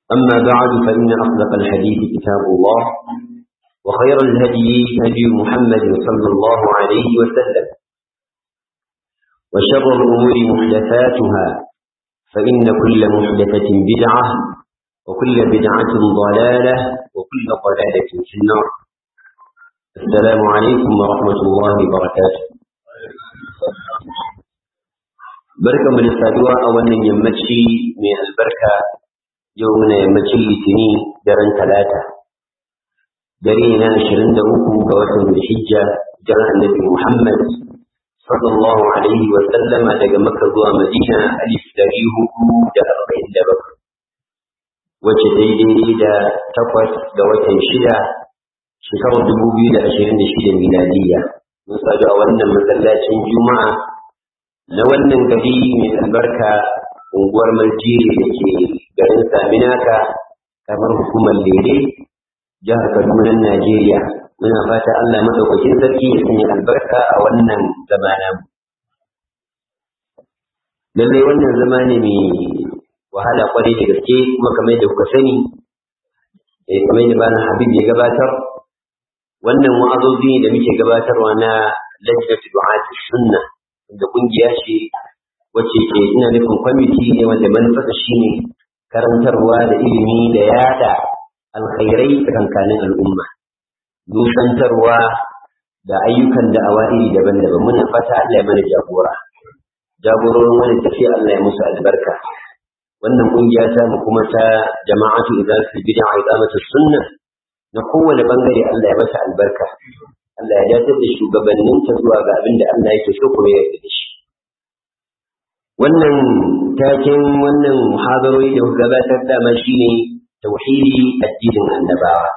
أما بعد فإن أصدق الحديث كتاب الله وخير الهدي هدي محمد صلى الله عليه وسلم وشر الأمور محدثاتها فإن كل محدثة بدعة وكل بدعة ضلالة وكل ضلالة في النار السلام عليكم ورحمة الله وبركاته بركة من السادوة أولا يمتشي من البركة يومنا يمتشي لتني درن ثلاثة درينا عشرين دوكو بوسم الحجة جرى النبي محمد صلى الله عليه وسلم daga Makka zuwa Madina alif dari hudu da arba'in da bakwai wacce daidai da takwas ga watan shida shekarar dubu biyu da ashirin da shida miladiya mun sadu a wannan masallacin juma'a na wannan gari mai albarka unguwar maljiri da ke garin saminaka kamar hukumar lere jihar kaduna najeriya muna fata allah maɗaukakin sarki ya sanya albarka a wannan zamana lallai wannan zama ne mai wahala kwarai da gaske kuma kamar da kuka sani kamar da bana habib ya gabatar wannan wa'azozi da muke gabatarwa na lajnatu du'ati sunna da kungiya ce wacce ke ina nufin kwamiti ne wanda manufarsa shine karantarwa da ilimi da yada alkhairai tsakankanin al'umma nusantarwa da ayyukan da awa'iri daban-daban muna fata Allah ya mana jagora jagororin wani tafiya Allah ya musu albarka wannan kungiya ta mu kuma ta jama'atu idza fi bid'a iqamatu sunna na kowane bangare Allah ya mata albarka Allah ya dace da shugabannin ta zuwa ga abin da Allah yake so kuma ya yarda da shi wannan taken wannan muhadarori da gabatar da ma shine tauhidi addinin annabawa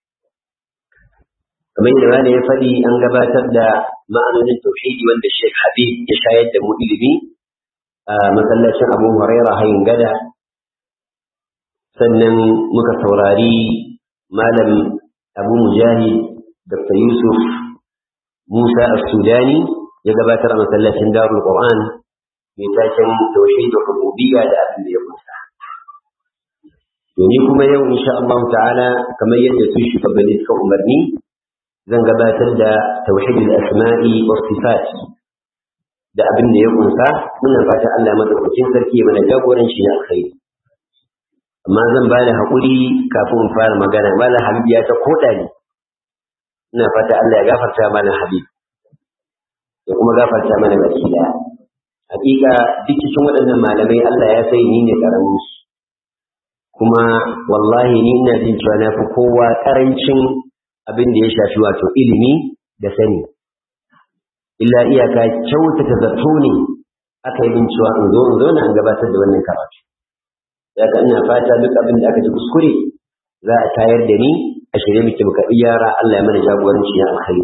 kamar yadda wani ya faɗi an gabatar da ma'anonin tauhidi wanda Sheikh Habib ya shayar da mu ilimi a masallacin Abu Huraira hayin gada sannan muka saurari malam Abu Mujahid Dr. Yusuf Musa As-Sudani ya gabatar a masallacin Darul Qur'an mai taken tauhid rububiyya da abin da ya kusa domin kuma yau insha Allah ta'ala kamar yadda su shugabanni suka umarni zan gabatar da tauhidul asma'i was sifat da abin da ya kunsa muna fata Allah madaukakin sarki ya mana jagoranci na alkhairi amma zan ba da haƙuri kafin fara magana malam habib ya ta koda ni ina fata Allah ya gafarta mana habib ya kuma gafarta mana baki daya hakika duk cikin waɗannan malamai Allah ya sai ni ne karamin su kuma wallahi ni ina jin cewa na fi kowa karancin abin da ya shafi wato ilimi da sani illa iyaka kyautata zato ne aka yi cewa in zo in zo na an gabatar da wannan karatu ya ka ina fata duk abin da aka ji kuskure za a tayar da ni a shirye muke muka iyara Allah ya mana jagoranci ya alkhairi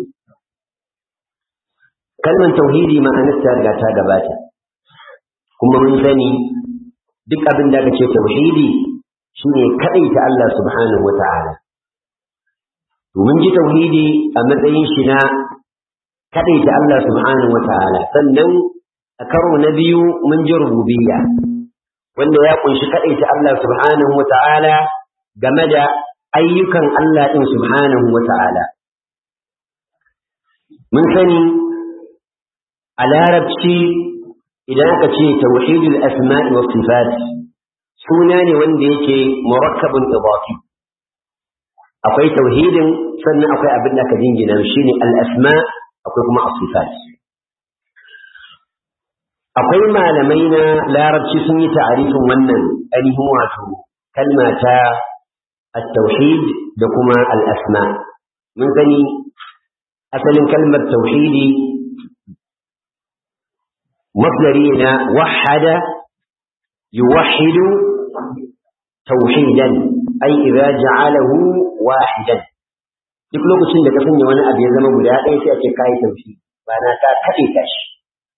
kalmar tauhidi ma'anarta riga ta gabata kuma mun sani duk abin da aka ce tauhidi shine kadaita Allah subhanahu wata'ala mun ji tauhidi a matsayin shi na kaɗaita Allah subhanahu wa ta'ala sannan a karo na biyu mun ji rububiyya wanda ya kunshi kaɗaita Allah subhanahu wa ta'ala game da ayyukan Allah ɗin subhanahu wa ta'ala mun sani a larabci idan aka ce tauhidul asma'i wa sifat suna ne wanda yake murakkabun idafi akwai tauhidin sannan akwai abin da aka jingina shi ne al'asma akwai kuma asifat akwai malamai na larabci sun yi ta'arifin wannan ainihin wato kalma ta at-tauhid da kuma al'asma mun gani asalin kalmar tauhidi masdari na wahada yuwahhidu tauhidan ai idza ja'alahu wahidan duk lokacin da ka sanya wani abu ya zama guda ɗaya sai a ce kai tauhid ba na ka kade ka shi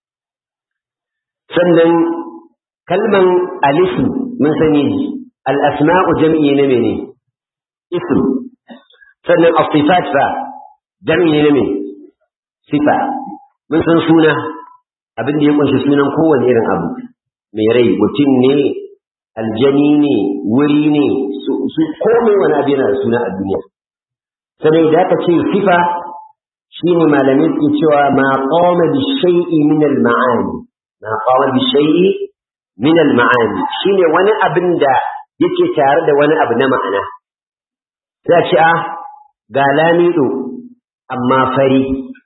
sannan kalman alifu mun sani al-asma'u jam'i ne mene ism sannan as-sifat fa jam'i ne mene sifa mun san suna abin da ya kunshi sunan kowane irin abu mai rai mutum ne aljani ne wuri ne su komai wani abu yana da suna a duniya sannan idan aka ce sifa shine malamai ke cewa ma qama bi shay'i min al ma'ani ma qama bi shay'i min al ma'ani shine wani abin da yake tare da wani abu na ma'ana sai a ce a ga lamido amma fari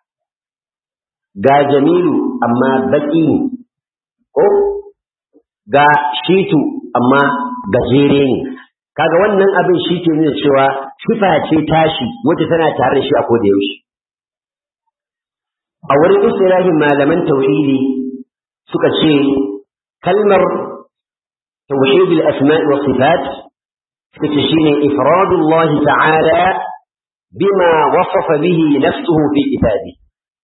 ga jamilu amma baki ne ko ga shitu amma gajere ne kaga wannan abin shi ke nuna cewa sifa ce tashi wacce tana tare da shi a koda yaushe a wurin istilahin malaman tauhidi suka ce kalmar tauhidul asma'i wa sifat suka ce shine ifradullah ta'ala bima wasafa bihi nafsuhu fi kitabi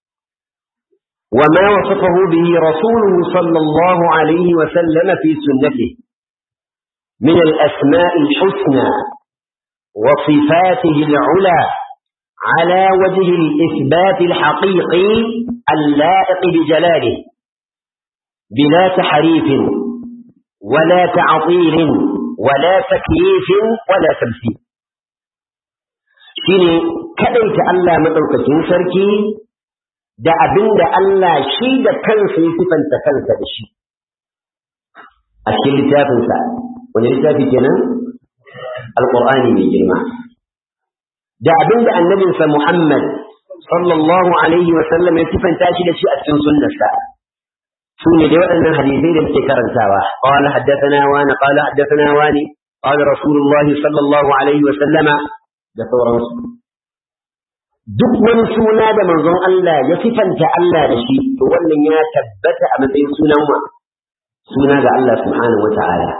وما وصفه به رسوله صلى الله عليه وسلم في سنته من الأسماء الحسنى وصفاته العلى على وجه الإثبات الحقيقي اللائق بجلاله بلا تحريف ولا تعطيل ولا تكييف ولا تمثيل shine kadaita Allah madaukakin sarki da abinda Allah shi da kansa ya sifanta kansa da shi a cikin littafinsa wani littafi kenan alqur'ani mai girma da abinda annabinsa Muhammad sallallahu alaihi wa sallam ya sifanta shi da shi a cikin sunnarsa su ne dai waɗannan hadisai da muke karantawa qala haddathana wa na qala haddathana wa ni qala rasulullahi sallallahu alaihi wa sallama da sauransu duk wani suna da manzon Allah ya sifanta Allah da shi to wannan ya tabbata a matsayin sunan wa suna ga Allah subhanahu wa ta'ala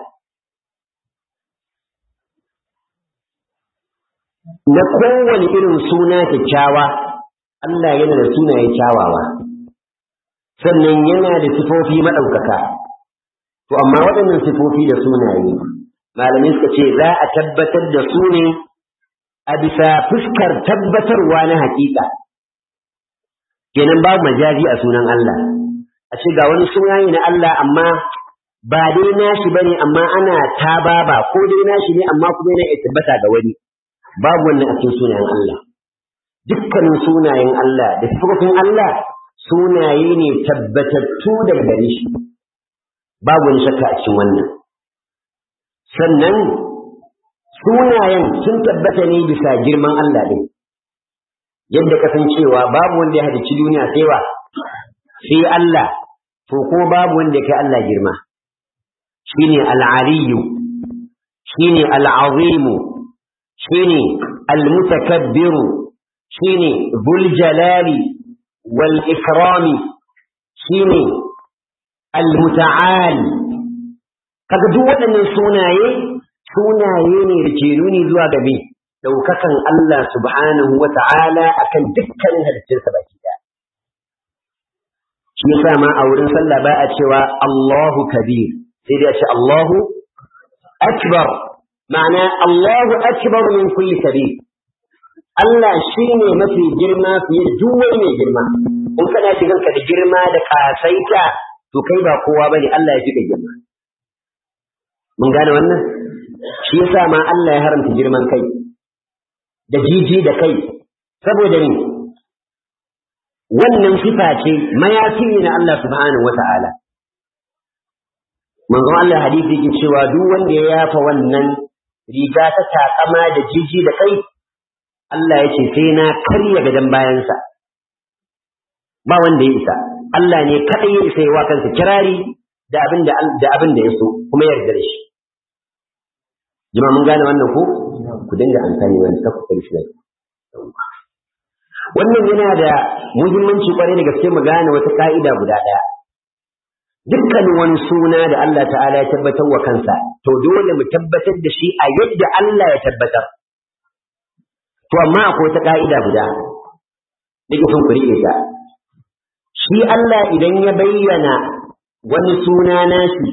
na kowane irin suna kyakkyawa Allah yana da sunaye kyawawa sannan yana da sifofi maɗaukaka to amma waɗannan sifofi da sunaye malamai suka ce za a tabbatar da su ne a bisa fuskar tabbatarwa na haƙiƙa kenan babu majazi a sunan Allah a ce ga wani sunaye na Allah amma ba dai nashi bane amma ana tababa ko dai nashi ne amma kuma yana tabbata ga wani babu wannan a cikin sunayen Allah dukkanin sunayen Allah da sifofin Allah sunaye ne tabbatattu daga gare shi babu wani shakka a cikin wannan sannan sunayen sun tabbata ne bisa girman Allah ɗin yadda kasancewa babu wanda ya halicci duniya sai wa sai Allah to ko babu wanda ya kai Allah girma shine al-aliyu shine al-azimu shine al-mutakabbiru shine dhul jalali wal ikrami shine al-muta'al kaga duk waɗannan sunaye sunaye ne da ke nuni zuwa ga me daukakan Allah subhanahu wa ta'ala akan dukkanin halittunsa baki ɗaya shi yasa ma a wurin sallah ba a cewa Allahu kabir sai dai a ce Allahu akbar ma'ana Allahu akbar min kulli kabir Allah shi ne mafi girma fiye da duk wani mai girma in kana shigar ka da girma da kasaita to kai ba kowa bane Allah ya fi ka girma mun gane wannan shi yasa ma Allah ya haramta girman kai da jiji da kai saboda ni wannan sifa ce mayafi ne na Allah subhanahu wata'ala manzon Allah hadisi yake cewa duk wanda ya yafa wannan riga ta takama da jiji da kai Allah ya ce sai na karya gadan bayansa ba wanda ya isa Allah ne kadai ya isa ya wa kansa kirari da abin da da abin da ya so kuma ya yarda da shi jama'a mun gane wannan ko ku dinga amfani wani ta kuka shi wannan yana da muhimmanci kwarai da gaske mu gane wata ka'ida guda ɗaya dukkanin wani suna da Allah ta'ala ya tabbatar wa kansa to dole mu tabbatar da shi a yadda Allah ya tabbatar to amma akwai wata ka'ida guda nake son ku riƙe ta shi Allah idan ya bayyana wani suna nashi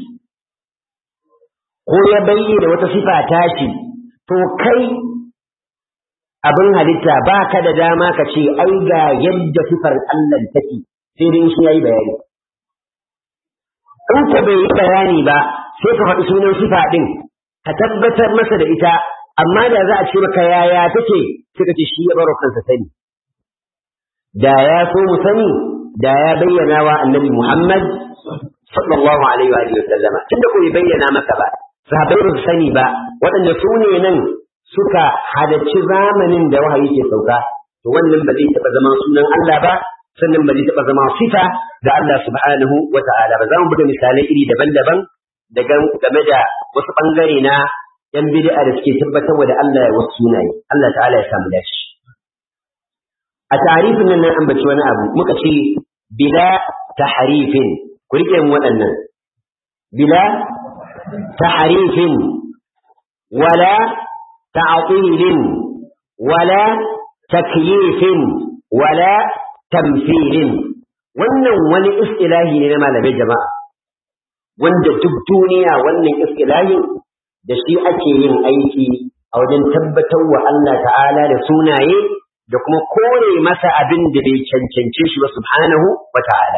ko ya bayyana wata sifa tashi to kai abin halitta ba ka da dama ka ce ai ga yadda sifar Allah take sai dai shi yayi bayani in ka bai yi bayani ba sai ka faɗi sunan sifa ɗin ka tabbatar masa da ita amma da za a ce maka yaya take suka ce shi ya baro kansa sani da ya so mu sani da ya bayyana wa annabi Muhammad sallallahu alaihi wa alihi wasallama tunda ko bai bayyana maka ba sahabbai ba su sani ba waɗanda su ne nan suka halarci zamanin da wahayi ke sauka to wannan ba zai taɓa zama sunan Allah ba sannan ba zai taɓa zama sifa ga Allah subhanahu wa ta'ala ba za mu buga misalai iri daban-daban da game da wasu ɓangare na ‘yan bid'a da suke tabbatar da Allah ya wasu sunaye Allah ta'ala ya samu dashi a tarifin nan an ambaci wani abu muka ce bila tahrifin ku rike mu waɗannan bila tahrifin wala ta'tilin wala takyifin wala tamthilin wannan wani istilahi ne na malamai jama'a wanda duk duniya wannan istilahin da shi ake yin aiki a wajen tabbatar wa Allah ta'ala da sunaye da kuma kore masa abin da bai cancance shi ba subhanahu wa ta'ala.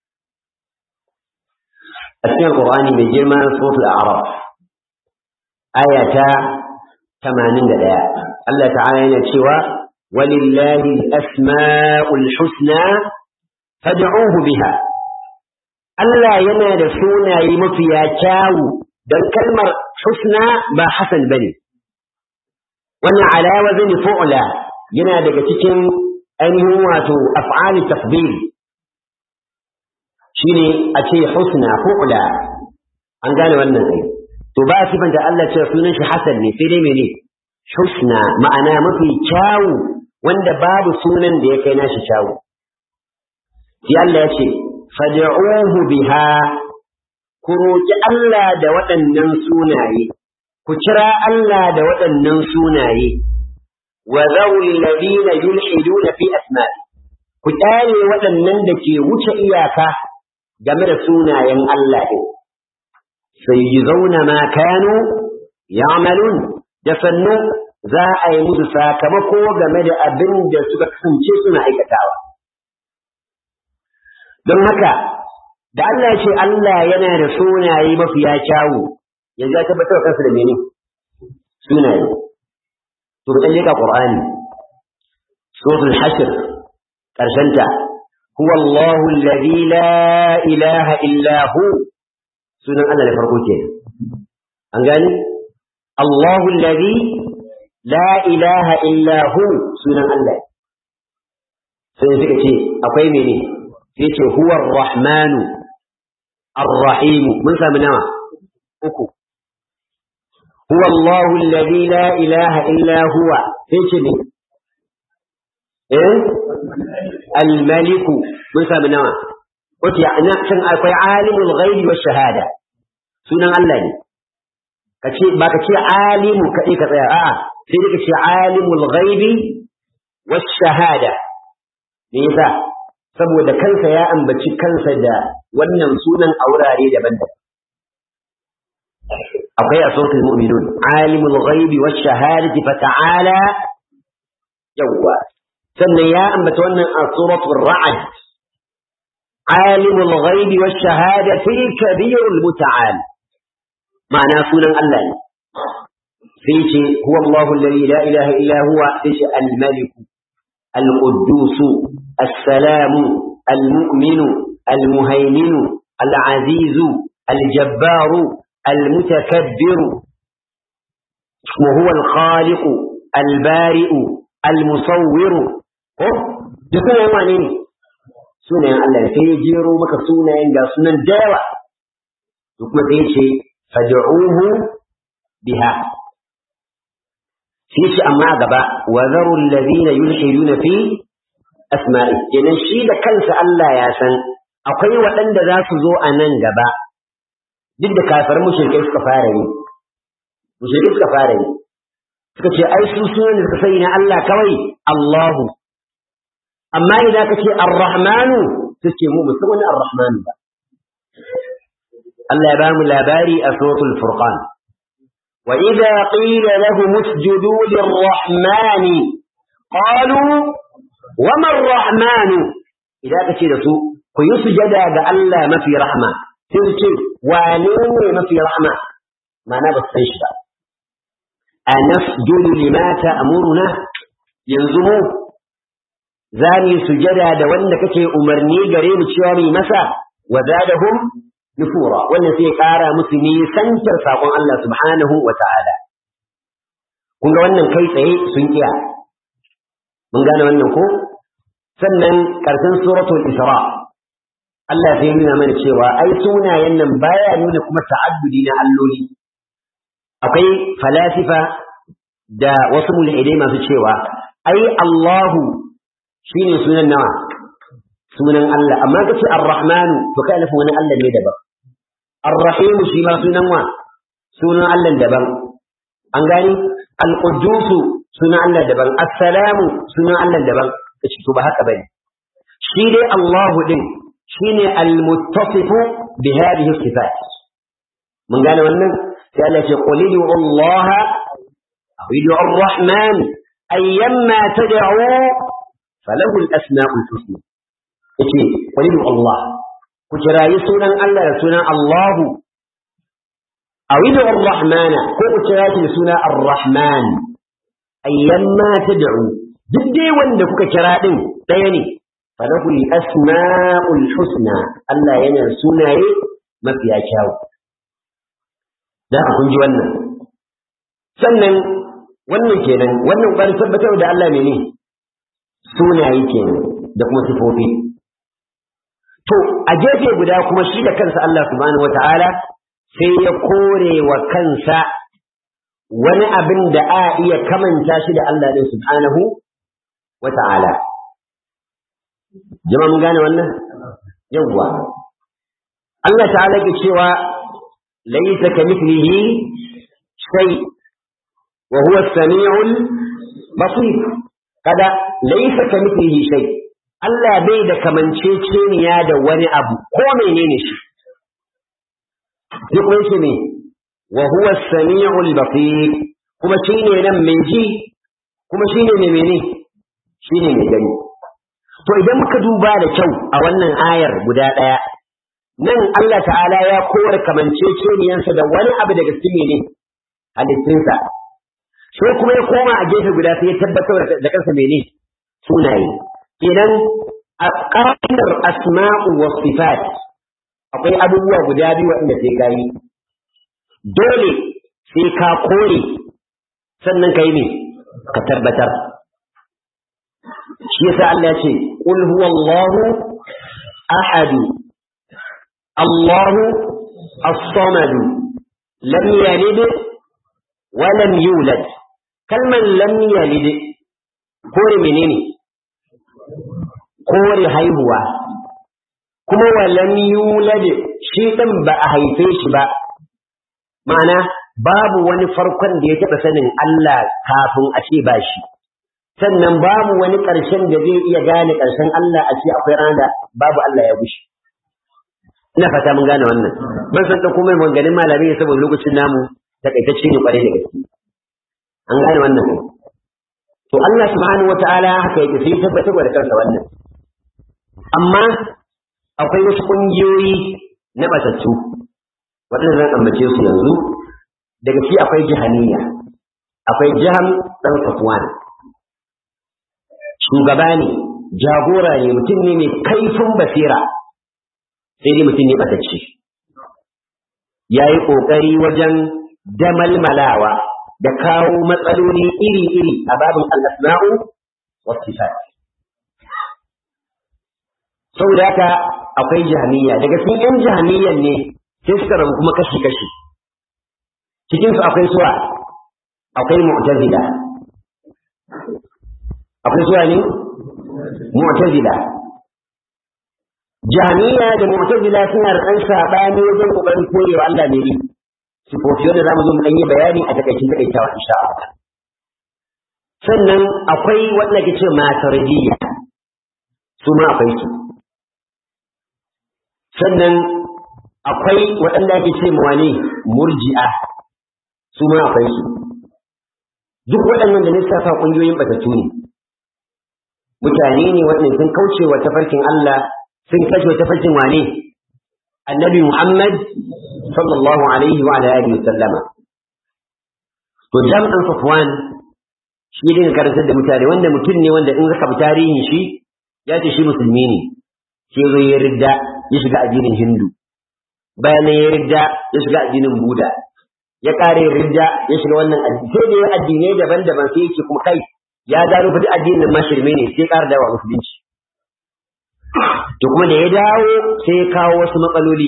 A cikin Qur'ani mai girma suratul A'raf aya ta 81 Allah ta'ala yana cewa walillahi al-asma'ul husna fad'uhu biha Allah yana da sunaye mafiya kyawu dan kalmar husna ba hasan bane wannan ala wazni fu'la yana daga cikin ainihin wato af'ali tafdil shine a ce husna fu'la an gane wannan ai to ba sifanta Allah cewa sunan shi hasan ne sai dai mene husna ma'ana mafi kyawu wanda babu sunan da ya kai nashi kyawu sai Allah ya ce fad'uhu biha ku roki Allah da waɗannan sunaye ku kira Allah da waɗannan sunaye wa zawul ladina yulhiduna fi asma'i ku tare waɗannan da ke wuce iyaka game da sunayen Allah din sai yi zauna ma kanu ya'malun da sannu za a yi musu sakamako game da abin da suka kasance suna aikatawa don haka da Allah ya ce Allah yana da sunaye mafiya kyawu yanzu ya tabbatar da kansa da mene sunaye to ka leka qur'ani suratul hashr karshenta huwa Allahu alladhi la ilaha illa hu sunan Allah da farko ke an gani Allahu alladhi la ilaha illa hu sunan Allah sai suka ce akwai mene sai ce huwa ar-rahmanu ar-rahim mun sami nawa uku هو الله الذي لا إله إلا هو ايش دي ايه الملك موسى بن نوى قلت يعني كان اكوي عالم الغيب والشهادة سنة الله دي kace ba ka ce alimu kaɗai ka tsaya a'a sai dai ka ce alimul ghaibi was shahada me yasa saboda kansa ya ambaci kansa da wannan sunan a wurare daban-daban akwai a sautin mu'minun alimul ghaibi wash shahadati fata'ala yawwa sannan ya ambata wannan a suratul ra'd alimul ghaibi wash shahadati kabirul muta'al ma'ana sunan Allah ne sai ce huwa Allahu alladhi la ilaha illa huwa sai ce al-malik al-quddus as-salam al-mu'min al-muhaymin al-aziz al-jabbar المتكبر وهو الخالق البارئ المصور dukkan yan wane ne sunayen Allah sai ya jero maka sunayen ga sunan dawa to kuma sai ce fad'uhu biha sai shi amma gaba wa zaru alladhina yulhiduna fi asma'i kenan shi da kansa Allah ya san akwai waɗanda za su zo a nan gaba duk da kafar mushrikai suka fara yi mushrikai suka fara yi suka ce ai su sunan da suka sani na Allah kawai Allahu amma idan ka ce Ar-Rahmanu su ce mu musu wani Ar-Rahmanu ba Allah ya ba mu labari a suratul Furqan wa idza qila lahum usjudu lir-Rahmani qalu wa ma ar-Rahmanu idan ka ce da su ku yi sujada ga Allah mafi rahma sai su ce wane ne mafi rahma ma'ana ba su san shi ba a nasjudu lima ta'muruna yanzu mu za mu sujada da wanda kake umarni gare mu cewa mu masa wa zadahum nufura wannan sai ƙara musu nisantar saƙon Allah subhanahu wa ta'ala kun ga wannan kai tsaye sun iya mun gane wannan ko sannan ƙarshen suratul isra Allah zai nuna mana cewa ai sunayen nan baya nuna kuma ta'addudi na alloli akwai falasifa da wasu mulhidai masu cewa ai Allahu shine sunan nawa sunan Allah amma kace Ar-Rahmanu to kai nufin wani Allah ne daban Ar-Rahim shi ma sunan wa sunan Allah daban an gani Al-Quddus sunan Allah daban As-Salamu sunan Allah daban kace to ba haka bane shi dai Allahu din shine al-muttasifu bi hadhihi sifat mun gane wannan sai Allah ya qul li Allah aw li ar-rahman ayyamma tad'u falahu al-asma'u al-husna yace qul li Allah ku kirayi sunan Allah da sunan Allah aw li ar-rahman ko ku kira shi da sunan ar-rahman ayyamma tad'u duk dai wanda kuka kira din daya ne falahu al-asma'ul husna Allah yana sunaye mafiya kyau da kun ji wannan sannan wannan kenan wannan bari tabbatar da Allah mene sunaye kenan da kuma sifofi to a gefe guda kuma shi da kansa Allah subhanahu wata'ala sai ya kore wa kansa wani abin da a iya kamanta shi da Allah din subhanahu wata'ala jama mun gane wannan yawwa Allah ta'ala ke cewa laysa kamithlihi shay wa huwa as-sami'ul basir kada laysa kamithlihi shay Allah bai da kamanceceniya da wani abu ko menene shi duk wani ne wa huwa as-sami'ul basir kuma shine nan mai ji kuma shine mai mene shine mai gani To idan muka duba da kyau a wannan ayar guda ɗaya, nan Allah ta'ala ya kowar kamanceceniyansa da wani abu daga cikin ne halittinsa. Sai kuma ya koma a gefe guda sai ya tabbatar da kansa mene sunaye. Idan a ƙa'idar asma'u wa sifat akwai abubuwa guda biyu waɗanda sai ka yi. Dole sai ka kore sannan ka yi ne ka tabbatar. shi yasa Allah ce qul huwallahu ahad Allahu as-samad lam yalid wa lam yulad kalman lam yalid kore menene kore haihuwa kuma wa lam yulad shi dan ba a haife shi ba ma'ana babu wani farkon da ya taɓa sanin Allah kafin a ce ba shi sannan babu wani ƙarshen da zai iya gane ƙarshen Allah a ce akwai rana babu Allah ya gushi. Ina fata mun gane wannan. Ban san ɗauko mai maganganun malamai saboda lokacin namu takaitacce ne ƙwarai da gaske. An gane wannan ko. To Allah subhanahu wa ta'ala haka yake sai tabbatar da kansa wannan. Amma akwai wasu ƙungiyoyi na batattu waɗanda zan ambace su yanzu daga ci akwai jihaniya akwai jiham ɗan safwan shugaba ne jagora ne mutum ne mai kaifin basira sai dai mutum ne ɓatacce ya yi ƙoƙari wajen damalmalawa da kawo matsaloli iri-iri a babin al'asna'u wa sifat saboda haka akwai jahaniya daga cikin yan jahaniyan ne sai suka rabu kuma kashi-kashi cikinsu akwai suwa akwai mu'tazila akwai suwa ne mu'tazila jahaniya da mu'tazila suna da ɗan saɓani wajen ƙoƙarin korewa Allah ne ne sifofi wanda za mu zo mu ɗan yi bayani a takaicin takaitawa insha Allah sannan akwai wanda ke ce mataridiyya su ma akwai su sannan akwai waɗanda ake ce ma wane murji'a su ma akwai su duk waɗannan da lissafa ƙungiyoyin batattu ne mutane ne waɗanda sun kauce wa tafarkin Allah sun kashe wa tafarkin wane annabi Muhammad sallallahu alaihi wa alihi wasallama to jam'an Safwan shi ne karantar da mutane wanda mutum ne wanda in zaka bi tarihin shi ya ce shi musulmi ne sai zai ya ridda ya shiga addinin Hindu bayan ya ridda ya shiga addinin Buda ya kare ridda ya shiga wannan addini sai da ya addinai daban-daban sai yake kuma kai ya gano fa duk addinin ma shirme ne sai ƙara dawa musulunci to kuma da ya dawo sai ya kawo wasu matsaloli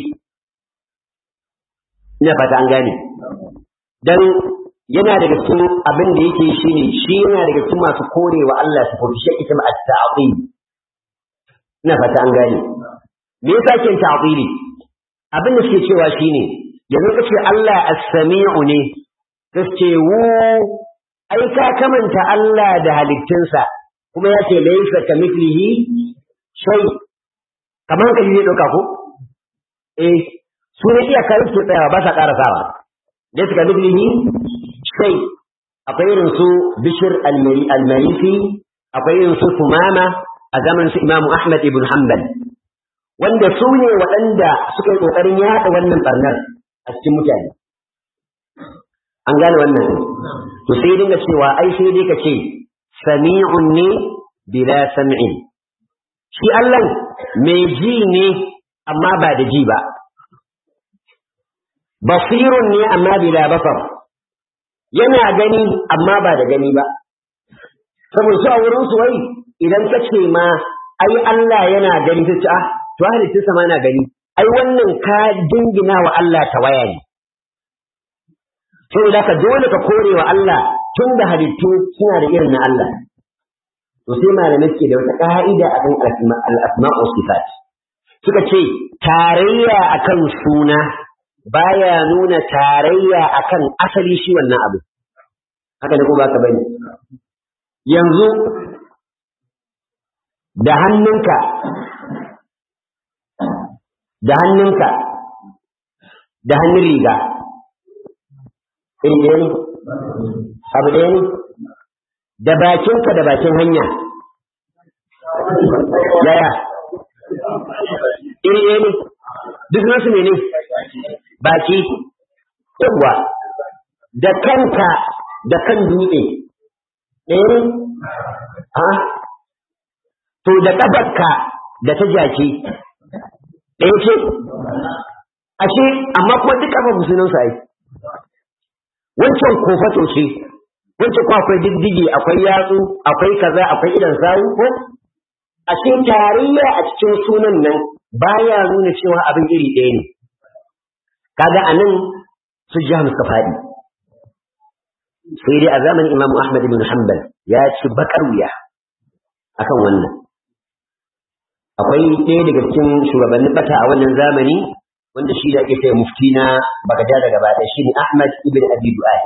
ina fata an gane dan yana daga cikin abin da yake shi ne shi yana daga cikin masu korewa Allah su furushi ita ma at-ta'qil ina fata an gane me yasa kin ta'qili abin da suke cewa shine yanzu kace Allah as-sami'u ne kace wu ai ka kamanta Allah da halittunsa kuma ya ce laysa kamithlihi shay kamar ka ji doka ko eh su ne iya kai su tsaya ba sa karasawa laysa kamithlihi shay akwai irin su bishir al-marisi akwai irin su sumama a zamanin su imamu ahmad ibn hanbal wanda su ne waɗanda suka yi ƙoƙarin yaɗa wannan ɓarnar a cikin mutane an gane wannan to sai dinga cewa ai sai dai ka ce sami'un ne bila sam'in shi Allah mai ji ne amma ba da ji ba basirun ne amma bila basar yana gani amma ba da gani ba saboda su a wurin su wai idan ka ce ma ai Allah yana gani ta ce ah to halittun sama na gani ai wannan ka dingina wa Allah tawaya ne saboda ka dole ka kore wa Allah tun da halittu suna da irin na Allah to sai malamai ke da wata ka'ida a kan al-asma'u sifat suka ce tarayya akan suna baya nuna tarayya akan asali shi wannan abu haka ne ko ba ka bane yanzu da hannunka da hannunka da hannun riga iri ɗaya ne abu ɗaya ne da bakinka da bakin hanya yaya iri ɗaya ne duk nasu ne ne baki yawwa da kanka da kan dutse ɗaya ne a to da ƙafarka da ta jaki ɗaya ce ashe amma kuma duk ƙafar musulun sa yi wancan kofato ce wancan kuma akwai diddige akwai yatsu akwai kaza akwai idan sawu ko ashe tarayya a cikin sunan nan baya nuna cewa abin iri ɗaya ne kaga anan su jihar suka faɗi sai dai a zamanin imamu ahmad ibn hanbal ya ci bakar wuya akan wannan akwai ɗaya daga cikin shugabannin bata a wannan zamani wanda shi da ake kai mufti na bagada daga baya shi ne ahmad ibn abi du'ay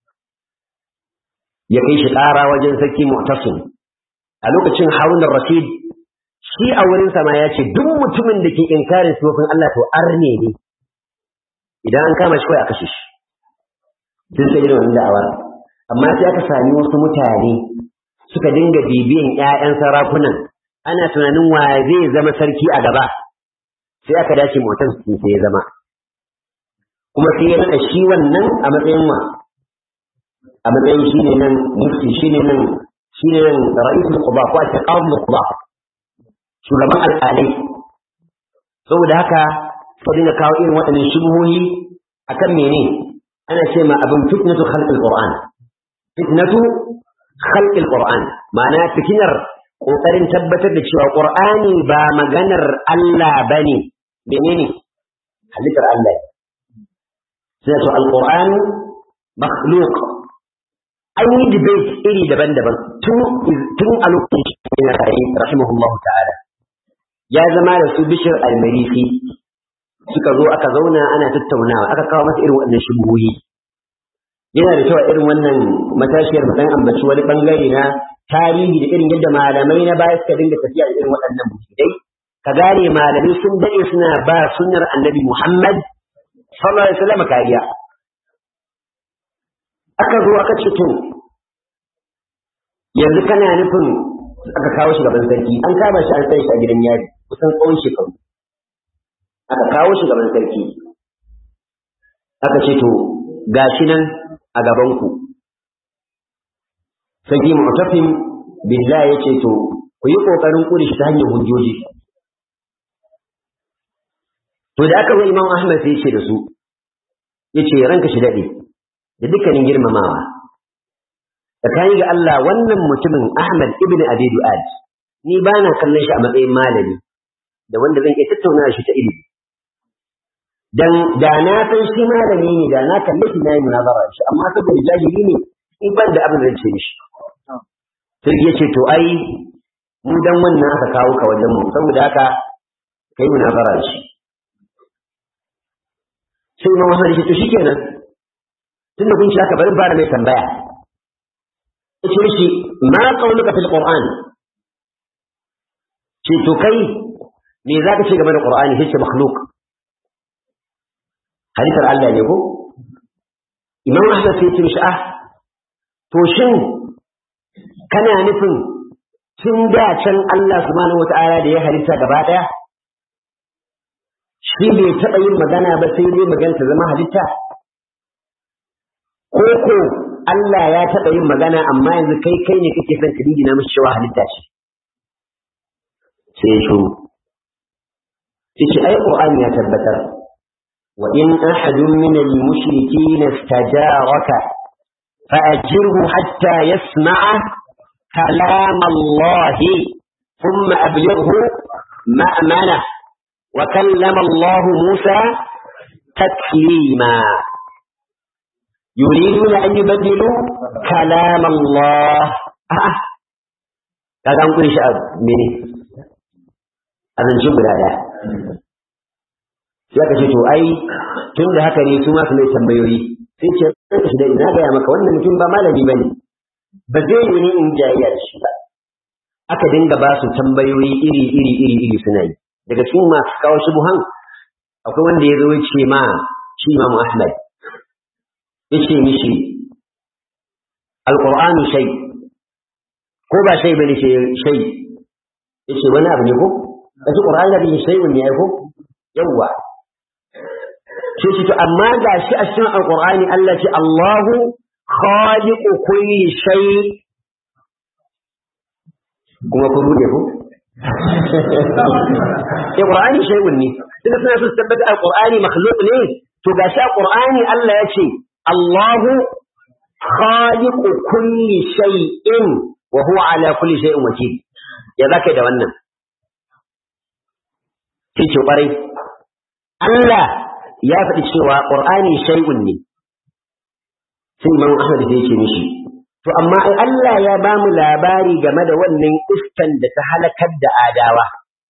ya kai shi ƙara wajen sarki mu'tasim a lokacin harun rashid shi a wurin sama ya ce duk mutumin da ke inkarin sifofin Allah to arne ne idan an kama shi kawai a kashe shi sun sai irin wannan da'awa amma sai aka sami wasu mutane suka dinga bibiyan ƴaƴan sarakunan ana tunanin wa zai zama sarki a gaba sai aka dace motar su sai ya zama kuma sai ya nada shi wannan a matsayin wa a matsayin shi ne nan mufti shi ne nan shi ne nan ra'isul quba ko a ce qadul quba shugaban alƙalai saboda haka sai dinga kawo irin waɗannan shubuhohi akan mene ana ce ma abin fitnatu khalqil qur'an fitnatu khalqil qur'an ma'ana fitinar kokarin tabbatar da cewa qur'ani ba maganar Allah bane menene halittar Allah sai to alquran makhluq an yi debate iri daban-daban tun tun a lokacin yana rayu rahimahullahu ta'ala ya zama da su bishir al-marisi suka zo aka zauna ana tattaunawa aka kawo masa irin waɗannan shubuhi yana da cewa irin wannan matashiyar mutan ambaci wani bangare na tarihi da irin yadda malamai na baya suka dinga tafiya da irin waɗannan musulmai ka gane malamai sun daɗe suna ba sunnar annabi Muhammad sallallahu alaihi wasallam kariya aka zo aka ce to yanzu kana nufin aka kawo shi gaban sarki an kama shi an sai shi a gidan yari kusan tsawon shekaru aka kawo shi gaban sarki aka ce to gashi nan a gabanku sarki mu'tafim billah ya ce to ku yi ƙoƙarin ƙuri shi ta hanyar hujjoji to da aka zo imam ahmad sai ce da su ya ce ranka shi daɗe da dukkanin girmamawa tsakani ga Allah wannan mutumin ahmad ibn abi du'ad ni ba na kallon shi a matsayin malami da wanda zan iya tattauna shi ta ilimi dan da na san shi malami ne da na kalle shi na yi munazara shi amma saboda jahili ne in ban da abin da zan ce mishi sai ya ce to ai mu dan wannan aka kawo ka wajen mu saboda haka kai munazara shi sai imam Ahmad ya ce to shikenan tunda kun ci haka bari ba da mai tambaya yace mishi ma qauluka fil qur'an ce to kai me zaka ce game da qur'ani yace makhluq halittar Allah ne ko imam Ahmad sai ya ce mishi ah to shin kana nufin tun da can Allah subhanahu wata'ala da ya halitta gaba ɗaya shi bai taɓa yin magana ba sai dai magana ta zama halitta ko ko Allah ya taɓa yin magana amma yanzu kai kai ne kake son ka na mishi cewa halitta ce sai ya shuru sai ce ai Qur'ani ya tabbatar wa in ahadun min al-mushrikeen istajaraka فأجره حتى يسمع كلام الله ثم أبلغه مأمنة وكلم الله موسى تكليما يريدون أن يبدلوا كلام الله آه. هذا أنقل شيء مني هذا نشوف هذا sai ka ce to ai tun da haka ne su ma su mai tambayoyi sai ce shi da ina gaya maka wannan mutum ba malami ba ne ba zai yi ne in jayayya da shi ba aka dinga ba su tambayoyi iri iri iri iri suna yi daga cikin masu kawo shubuhan akwai wanda ya zo ya ce ma shi Imam Ahmad ya ce mishi alqur'anu shay ko ba shay bane ce shay yace wani abu ne ko kace qur'ani da bin shay'un ne ko yawwa sai shi to amma ga shi a cikin alqur'ani Allah ce Allahu khaliqu kulli shay kuma ku rude ko ya qur'ani shay'un ne tunda suna so su tabbata alqur'ani makhluq ne to ga shi alqur'ani Allah ya ce Allahu khaliqu kulli shay'in wa huwa ala kulli shay'in wakil ya zaka da wannan sai ce kwarai Allah ya faɗi cewa ƙur'ani shay'un ne sai Imam Ahmad ya ce mishi to amma ai Allah ya ba mu labari game da wannan iskan da ta halakar da adawa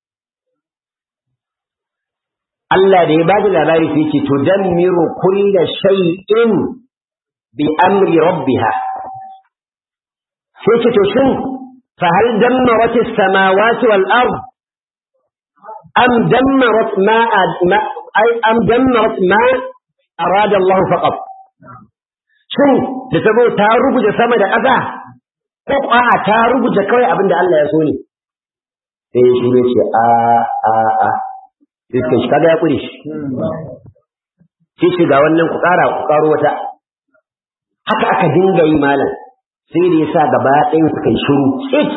Allah da ya ba da labari sai ce to dammiru kulla shay'in bi amri rabbiha sai ce to shin fa hal dammarat as-samawati wal ard am dammarat ma أي أم دمرت ما أراد الله فقط شو تتبو تارب جسما دا أذا قطع تارب جكوي أبن دا الله يسوني sai shi ne ce a a a sai shi kaga ya kure shi sai shi ga wannan ku kara ku karo wata haka aka dinga yi malam sai da yasa gaba ɗayan suka yi shiru tsit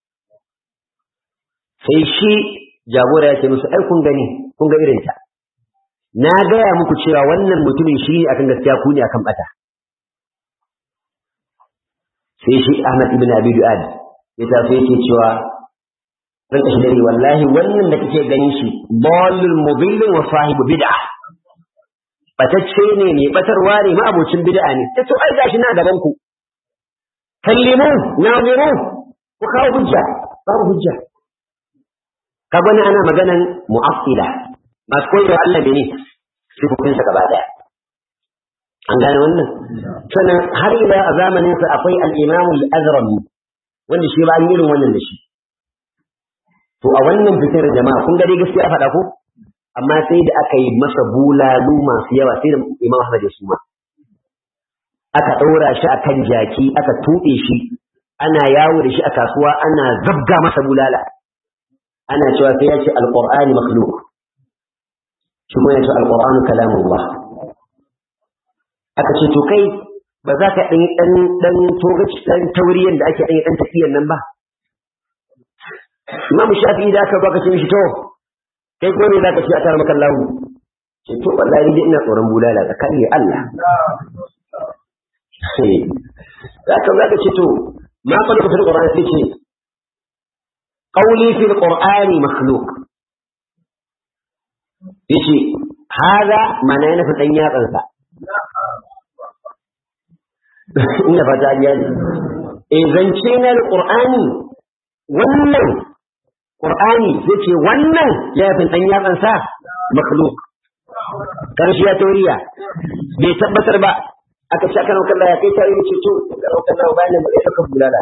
sai shi jagora ya ce musu ai kun gani kun ga irin ta na gaya muku cewa wannan mutumin shi akan gaskiya ku ne akan bata sai shi Ahmad ibn Abi Du'ad ya tafi yake cewa ran kashi dare wallahi wannan da kake ganin shi dallul mudillun wa sahibu bid'a batacce ne ne batarwa ne ma abocin bid'a ne sai to ai gashi na gaban ku kallimu naziru ku kawo hujja babu hujja ka gani ana maganan mu'attila masu koyarwa Allah ne sifofinsa gaba daya an gane wannan sannan har ila a zamaninsa akwai al-imamu al-azrami wanda shi ba an irin wannan da shi to a wannan fitar jama'a kun gare gaskiya faɗa ko amma sai da aka yi masa bulalu masu yawa sai da imam Ahmad ya suma aka ɗaura shi akan jaki aka tuɓe shi ana yawo da shi a kasuwa ana zabga masa bulala ana cewa sai ya ce alqur'ani makhluq shi kuma yace alqur'anu kalamullah aka ce to kai ba za ka ɗan ɗan ɗan togaci ɗan tauriyan da ake ɗan ɗan tafiyan nan ba Imam Shafi'i da aka baka ce mishi to kai ko ne zaka ce a tare maka lahu ce to wallahi dai ina tsoron bulala tsakani da Allah zaka zaka ce to ma fa lokacin Qur'ani sai ce qawli fil Qur'ani makhluq yace hada mana yana fitan yatsan sa ina fata gani eh zance na Qur'ani wannan Qur'ani yace wannan ya fitan yatsan sa makhluq karshe ya tauriya bai tabbatar ba aka ce aka nauka ya kai ta yi ce to ga nauka na bayan da ya saka bulala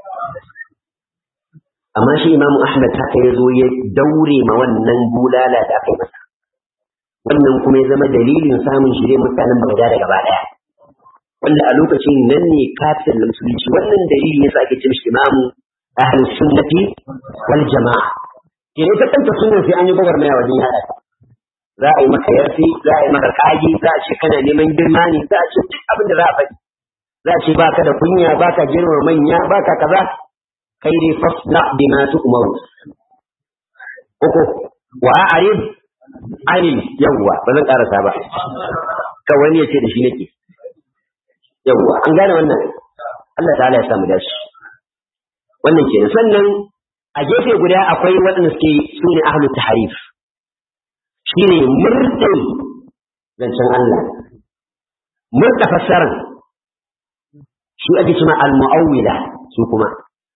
amma shi Imam Ahmad haka ya zo ya daure ma wannan bulala da aka yi masa wannan kuma ya zama dalilin samun shirye mutanen Baghdad da gaba daya wanda a lokacin nan ne kafin musulunci wannan dalili yasa ake ce mishi Imam Ahlus Sunnati wal Jama'a kene ta kanta sunnan sai an yi gwagwarmaya wajen hada ta za a yi maka yarfi za a yi maka kaji za a ce kana neman girma ne za a ce duk abin da za a faɗi za a ce baka da kunya baka girma manya baka kaza kai dai fasna bima tu'maru uku wa a'rid anil yawwa ba zan karasa ba ka wani ya ce da shi nake yawwa an gane wannan Allah ta'ala ya samu dashi wannan kenan sannan a gefe guda akwai waɗanda suke su ne ahlut tahrif shi ne murɗin zancen Allah murɗa fassarar shi ake cima al-mu'awwila su kuma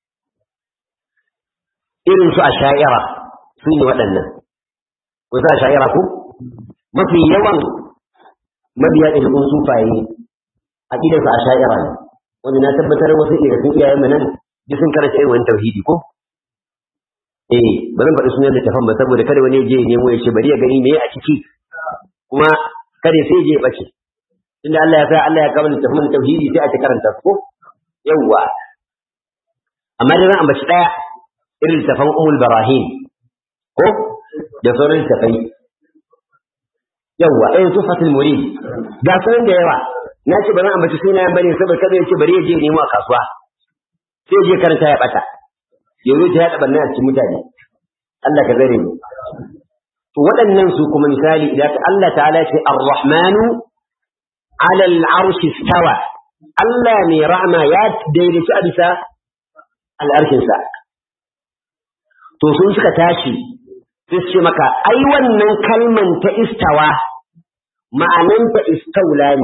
irin su a sha'ira su ne waɗannan ku sa sha'ira ku mafi yawan mabiya ɗin sufaye a ƙidansu a sha'ira ne wanda na tabbatar wasu ɗin iyayen mu nan duk sun karanta irin wani tauhidi ko eh ba zan faɗi sunan littafin ba saboda kada wani je nemo ya ce bari ya gani me a ciki kuma kada sai je ya bace inda Allah ya sa Allah ya kawo littafin tauhidi sai a ci karanta ko yawwa amma dai zan ambaci daya irin littafin umul barahim ko da sauran littafai yawwa ɗayan tufatul murid ga sunan da yawa na ce ba zan ambaci sunayen bane saboda kada ya ce bari ya je nemo a kasuwa sai je karanta ya bata yanzu ta yaɗa ɓanna a cikin mutane Allah ka zare mu to waɗannan su kuma misali idan Allah ta'ala ce ar-rahmanu ala al-arshi stawa Allah ne rahma ya daidaici a bisa al'arshin sa to sun suka tashi sai su ce maka ai wannan kalman ta istawa ma'ananta istaula ne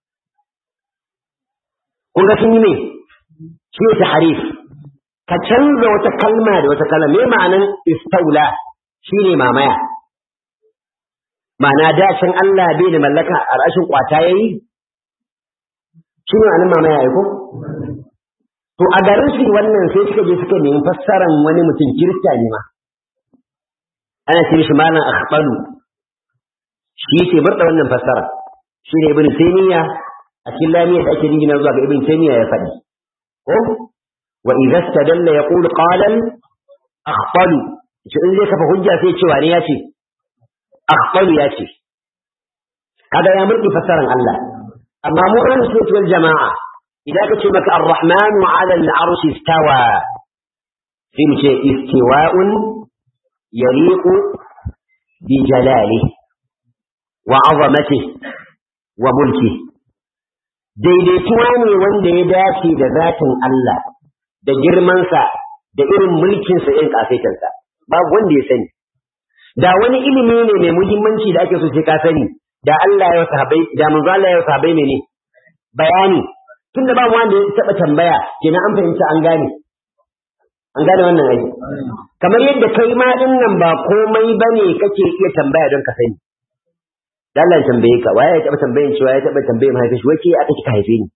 kun ga sun yi ne shi ne tahrif ka canza wata kalma da wata kalma me ma'anan istaula shine mamaya ma'ana dacin Allah bai da mallaka a rashin kwata yayi shi ne ma'anan mamaya ai ko to a garin shi wannan sai suka je suka nemi fassaran wani mutum kirista ne ma ana ce shi malam akhbalu shi ke bar da wannan fassara shi ne ibn taymiya a cikin lamiyar da ake jingina zuwa ga ibn taymiya ya faɗi ko وإذا استدل يقول قال أخطل in zai kafa hujja sai cewa ne ya ce akhtalu ya ce kaga ya murki fasaran Allah amma mu an sunna wal jama'a idan ka ce maka ar-rahman 'ala al-'arshi istawa sai mu ce istiwa'un yaliqu bi jalalihi wa 'azamatihi wa mulkihi daidaituwa ne wanda ya dace da zatin Allah da girmansa da irin mulkinsa irin ƙasaitarsa babu wanda ya sani da wani ilimi ne mai muhimmanci da ake so sai ka sani da Allah ya sahabbai da manzo Allah ya sahabbai ne bayani tunda babu wanda ya taba tambaya kenan an fahimta an gane an gane wannan ai kamar yadda kai ma din nan ba komai bane kake iya tambaya don ka sani da Allah ya tambaye ka waye ya taba tambayin cewa ya taba tambayin mahaifi shi wace aka kika haife ni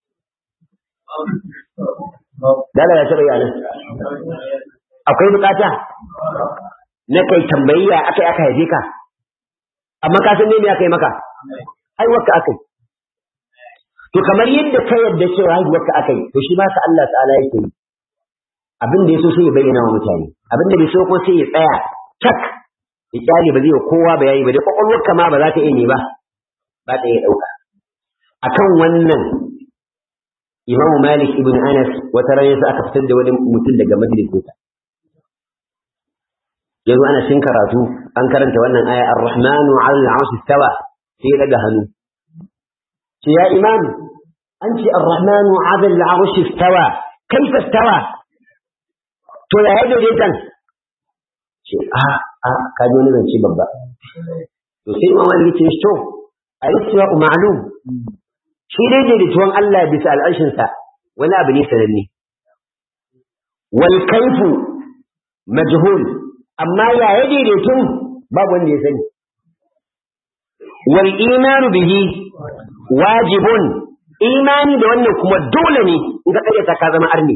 Dala ya taɓa yana. Akwai bukata na kai tambayiya aka aka haife ka. Amma ka san ne me aka yi maka? Haihuwarka aka yi. To kamar yadda ka yadda cewa haihuwarka aka yi, to shi ma ka Allah ta'ala yake yi. Abin da ya so sai ya bayyana wa mutane. Abin da bai so ko sai ya tsaya cak ya kyale ba zai wa kowa bayani ba da kwakwalwarka ma ba za ta iya ne ba ba ta iya ɗauka akan wannan imamu malik ibn anas wata ran yasa aka fitar da wani mutum daga majalisinsa yanzu ana cin karatu an karanta wannan aya ar-rahmanu 'ala al-'arshi istawa sai daga hannu ce ya imam an ce ar-rahmanu 'ala al-'arshi istawa kaifa istawa to ya yi daidaitan ce a a ka ji wani zance babba to sai imam malik ce to al-istiwa ma'lum shi dai daidaituwan Allah bisa al'arshinsa wani abu ne sananne wal kaifu majhul amma ya ya daidaitun babu wanda ya sani wal imanu bihi wajibun imani da wannan kuma dole ne in ka karyata ka zama arni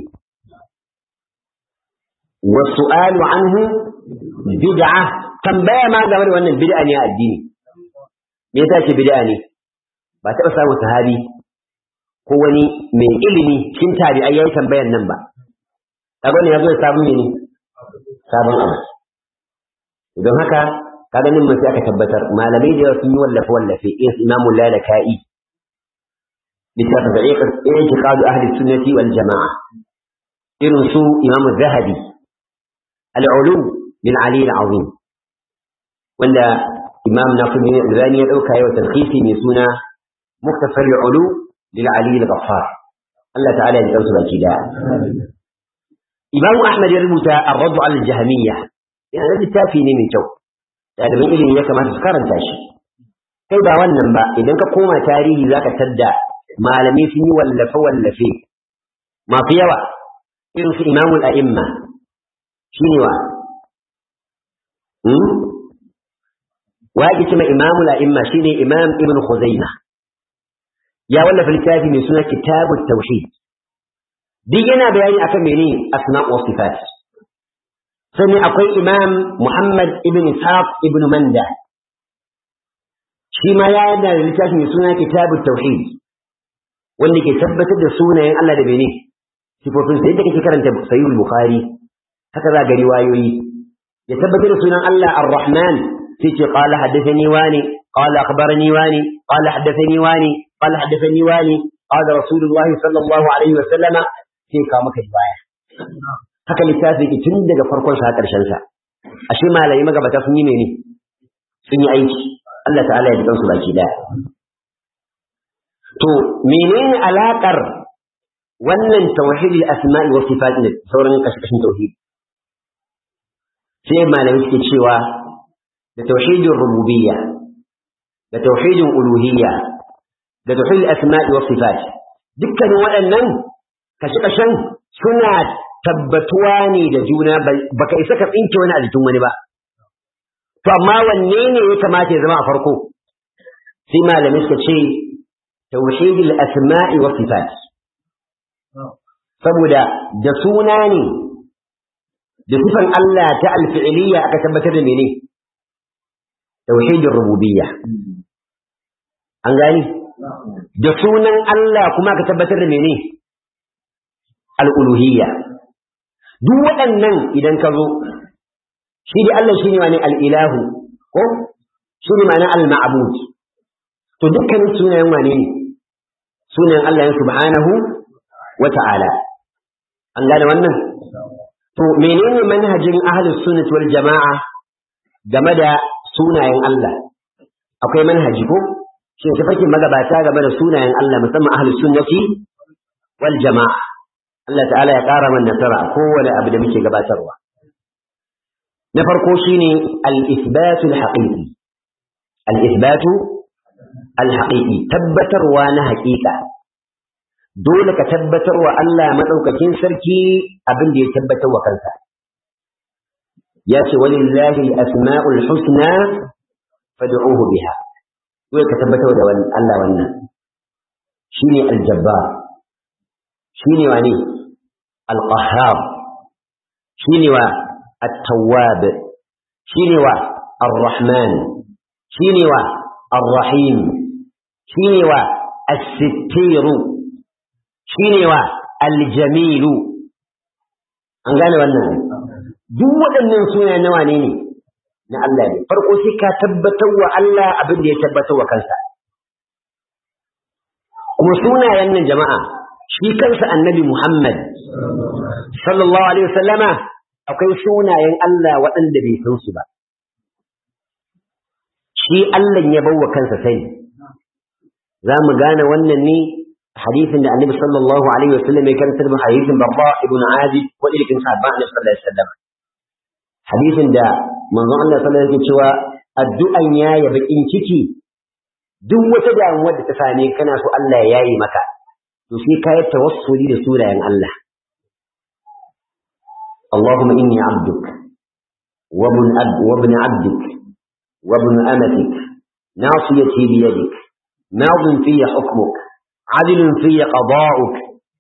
wasu'alu anhu bid'a tambaya ma game da wannan bid'a ne a addini me yasa ce bid'a ne ba taɓa samun sahabi ko wani mai ilimi cikin tabi'ai yayi tambayan nan ba kaga ne yazo ya sabon ne sabon abu don haka kaga nan mun sai aka tabbatar malamai da yawa sun yi wallafe wallafe irin imamu lalaka'i littafin da ya i'tiqad ahli sunnati wal jama'a irin su imamu zahabi al-ulum min ali al-azim wanda imam nasiruddin al-albani ya dauka yau talkhisi mai suna muktasar al-ulu lil ali al-ghaffar Allah ta'ala ya dauka baki da Imam Ahmad ya rubuta ar-radd al jahmiyya yana da littafi ne mai kyau ɗaliban ilimi ya kamata su karanta shi kai ba wannan ba idan ka koma tarihi zaka tadda malamai sun yi wallafe wallafe masu yawa irin su imamul a'imma shine wa wa yake cewa imamul a'imma shine imam ibn khuzaimah ya wallafa littafi mai suna kitabut tauhid duk yana bayani akan mene asma wa sifat sannan akwai imam muhammad ibn ishaq ibn manda shi ma ya yana da littafi mai suna kitabut tauhid wanda ke tabbatar da sunayen Allah da mene sifofin sa yadda kake karanta sahih bukhari haka za ga riwayoyi ya tabbatar da sunan Allah ar-rahman sai ce qala haddathani wani qala akhbarani wani qala haddathani wani qala haddathani wani qala rasulullah sallallahu alaihi wa sallama sai ka maka riwaya haka littafi ke tun daga farkon sa karshen sa ashe malai magabata sun yi mene sun yi aiki Allah ta'ala ya jikan su baki daya to menene alakar wannan tauhidul asma'i wa sifat ne sauran kashin tauhid sai malamai suke cewa da tauhidin rububiyya da tauhidin uluhiyya da tauhidul asma'i wa sifat dukkanin waɗannan kashe-kashen suna tabbatuwa ne da juna baka isa ka tsinke wani a jikin wani ba to amma wanne ne ya kamata ya zama a farko sai malamai suka ce tauhidul asma'i wa sifat saboda da suna ne da sifan Allah ta alfi'iliya aka tabbatar da mene tauhidin rububiyya an gani da sunan Allah kuma aka tabbatar da mene al'uluhiyya duk waɗannan idan ka zo shi da Allah shi ne wani al'ilahu ko shi ne ma'ana al-ma'abud to dukkanin sunayen wane ne sunayen Allah subhanahu wa ta'ala an gane wannan to menene manhajin ahlus sunnah wal jama'a game da sunayen Allah akwai manhaji ko shi ne tafakin magabata game da sunayen Allah musamman ahlus sunnati wal jama'a Allah ta'ala ya ƙara man nasara a kowane abu da muke gabatarwa na farko shine al-ithbatu al-haqiqi al-ithbatu al-haqiqi tabbatarwa na haƙiƙa dole ka tabbatar wa Allah maɗaukakin sarki abin da ya tabbatar wa kansa. Ya ce walillahi asma'ul husna fad'uhu biha. Dole ka tabbatar da Allah wannan. Shi ne aljabba, shi ne wa ne alƙahar, shi ne wa attawab, shi ne wa arrahman, shi ne wa arrahim, shi ne wa as-sittiru. shi ne wa aljamilu an gane wannan duk waɗannan suna nawa ne ne na Allah ne farko sai ka tabbatar wa Allah abin da ya tabbatar wa kansa kuma sunayen nan jama'a shi kansa annabi Muhammad sallallahu alaihi wasallama akwai sunayen Allah waɗanda bai san su ba shi Allah ya bawa kansa sani za mu gane wannan ne hadisin da annabi sallallahu alaihi wasallam ya karanta da hadisin babba ibn azib ko ilkin sahabba annabi sallallahu alaihi wasallam hadisin da manzon Allah sallallahu alaihi wasallam cewa addu'an ya ya bakin ciki duk wata damuwa da ta same kana so Allah ya yayi maka to sai ka yi tawassuli da sunayen Allah اللهم إني عبدك وابن, أب وابن عبدك وابن أمتك ناصيتي بيدك ماض في حكمك عدل في قضاؤك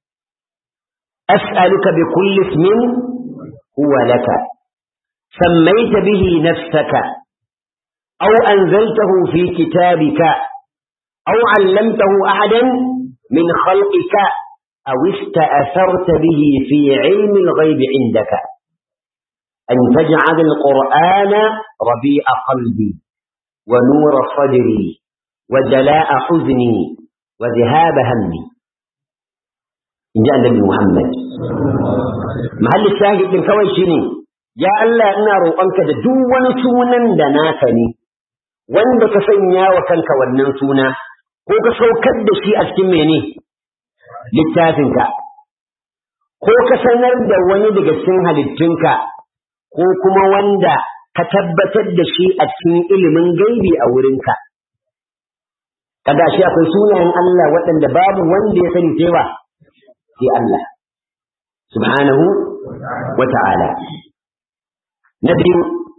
أسألك بكل اسم هو لك سميت به نفسك أو أنزلته في كتابك أو علمته أحدا من خلقك أو استأثرت به في علم الغيب عندك أن تجعل القرآن ربيع قلبي ونور صدري وجلاء حزني وذهاب همي إن جاء النبي محمد محل الشاهد من كوي شني يا الله إنا روƙonka da duk wani sunan da naka ne wanda ka sanya wa kanka wannan suna ko ka saukar da shi a cikin mene littafinka ko ka sanar da wani daga cikin halittunka ko kuma wanda ka tabbatar da shi a cikin ilimin gaibi a wurinka kada shi akwai sunayen Allah waɗanda babu wanda ya sani cewa sai Allah subhanahu wa ta'ala na biyu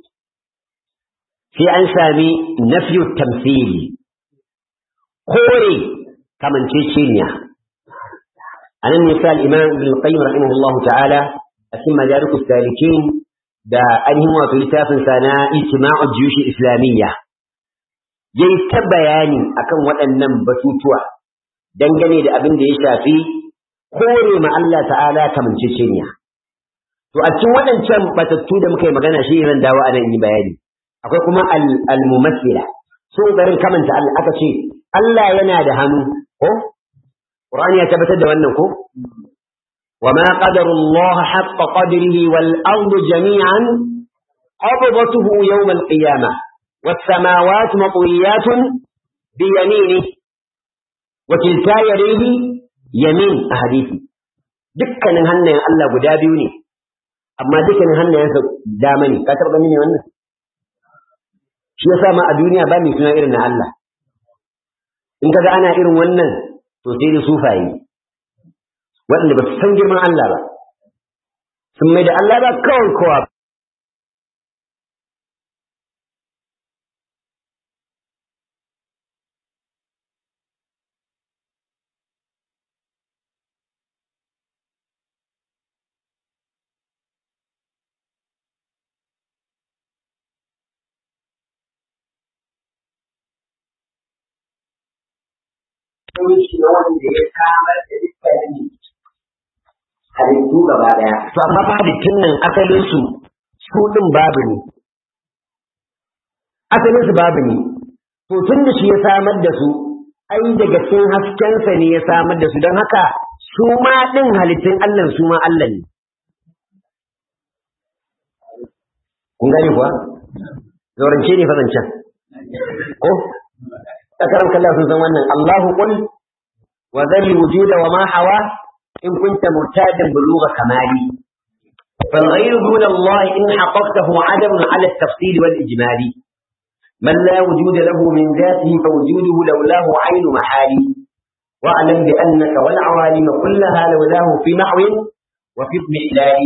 sai an sami nafiyu tamthili kore kamanceceniya a nan nisa al'imam ibn qayyim rahimahullahu ta'ala a cikin majalikus salikin da ainihin wato littafin sa na ijtima'ul juyush islamiyya yayi ta bayani akan waɗannan batutuwa dangane da abin da ya shafi kore ma Allah ta'ala kamanceceniya to a cikin waɗancan batattu da muka yi magana shi ran dawo a nan yi bayani akwai kuma al-mumassila so garin kamanta Allah aka ce Allah yana da hannu ko Qur'ani ya tabbatar da wannan ko وما قدر الله حق قدره والأرض جميعا قبضته يوم القيامة والسماوات مطويات بيمينه وكلتا يديه يمين أحاديثي dukkanin hannayen Allah guda biyu ne amma dukkanin hannayensa dama ne ka taɓa mini wannan shi yasa ma a duniya ba mai suna irin na Allah in kaga ana irin wannan to sai da sufaye waɗanda ba su san girman Allah ba sun mai da Allah ba kawai kowa hukunci na wanda ya kamar da dukkanin halittu gaba daya. To amma fa halittun nan asalin su su din babu ne. Asalin su babu ne. To tun da shi ya samar da su ai daga cikin haskensa ne ya samar da su don haka su ma din halittun Allah su ma Allah ne. Kun gane kuwa? Zaurance ne fa zancen. Ko? تكرم كلا في زماننا الله قل وذل الوجود وما حوى إن كنت مرتادا بلوغ كمالي فالغير دون الله إن حققته عدم على التفصيل والإجمال من لا وجود له من ذاته فوجوده لولاه عين محالي واعلم بأنك والعوالم كلها لولاه في محو وفي اضمحلال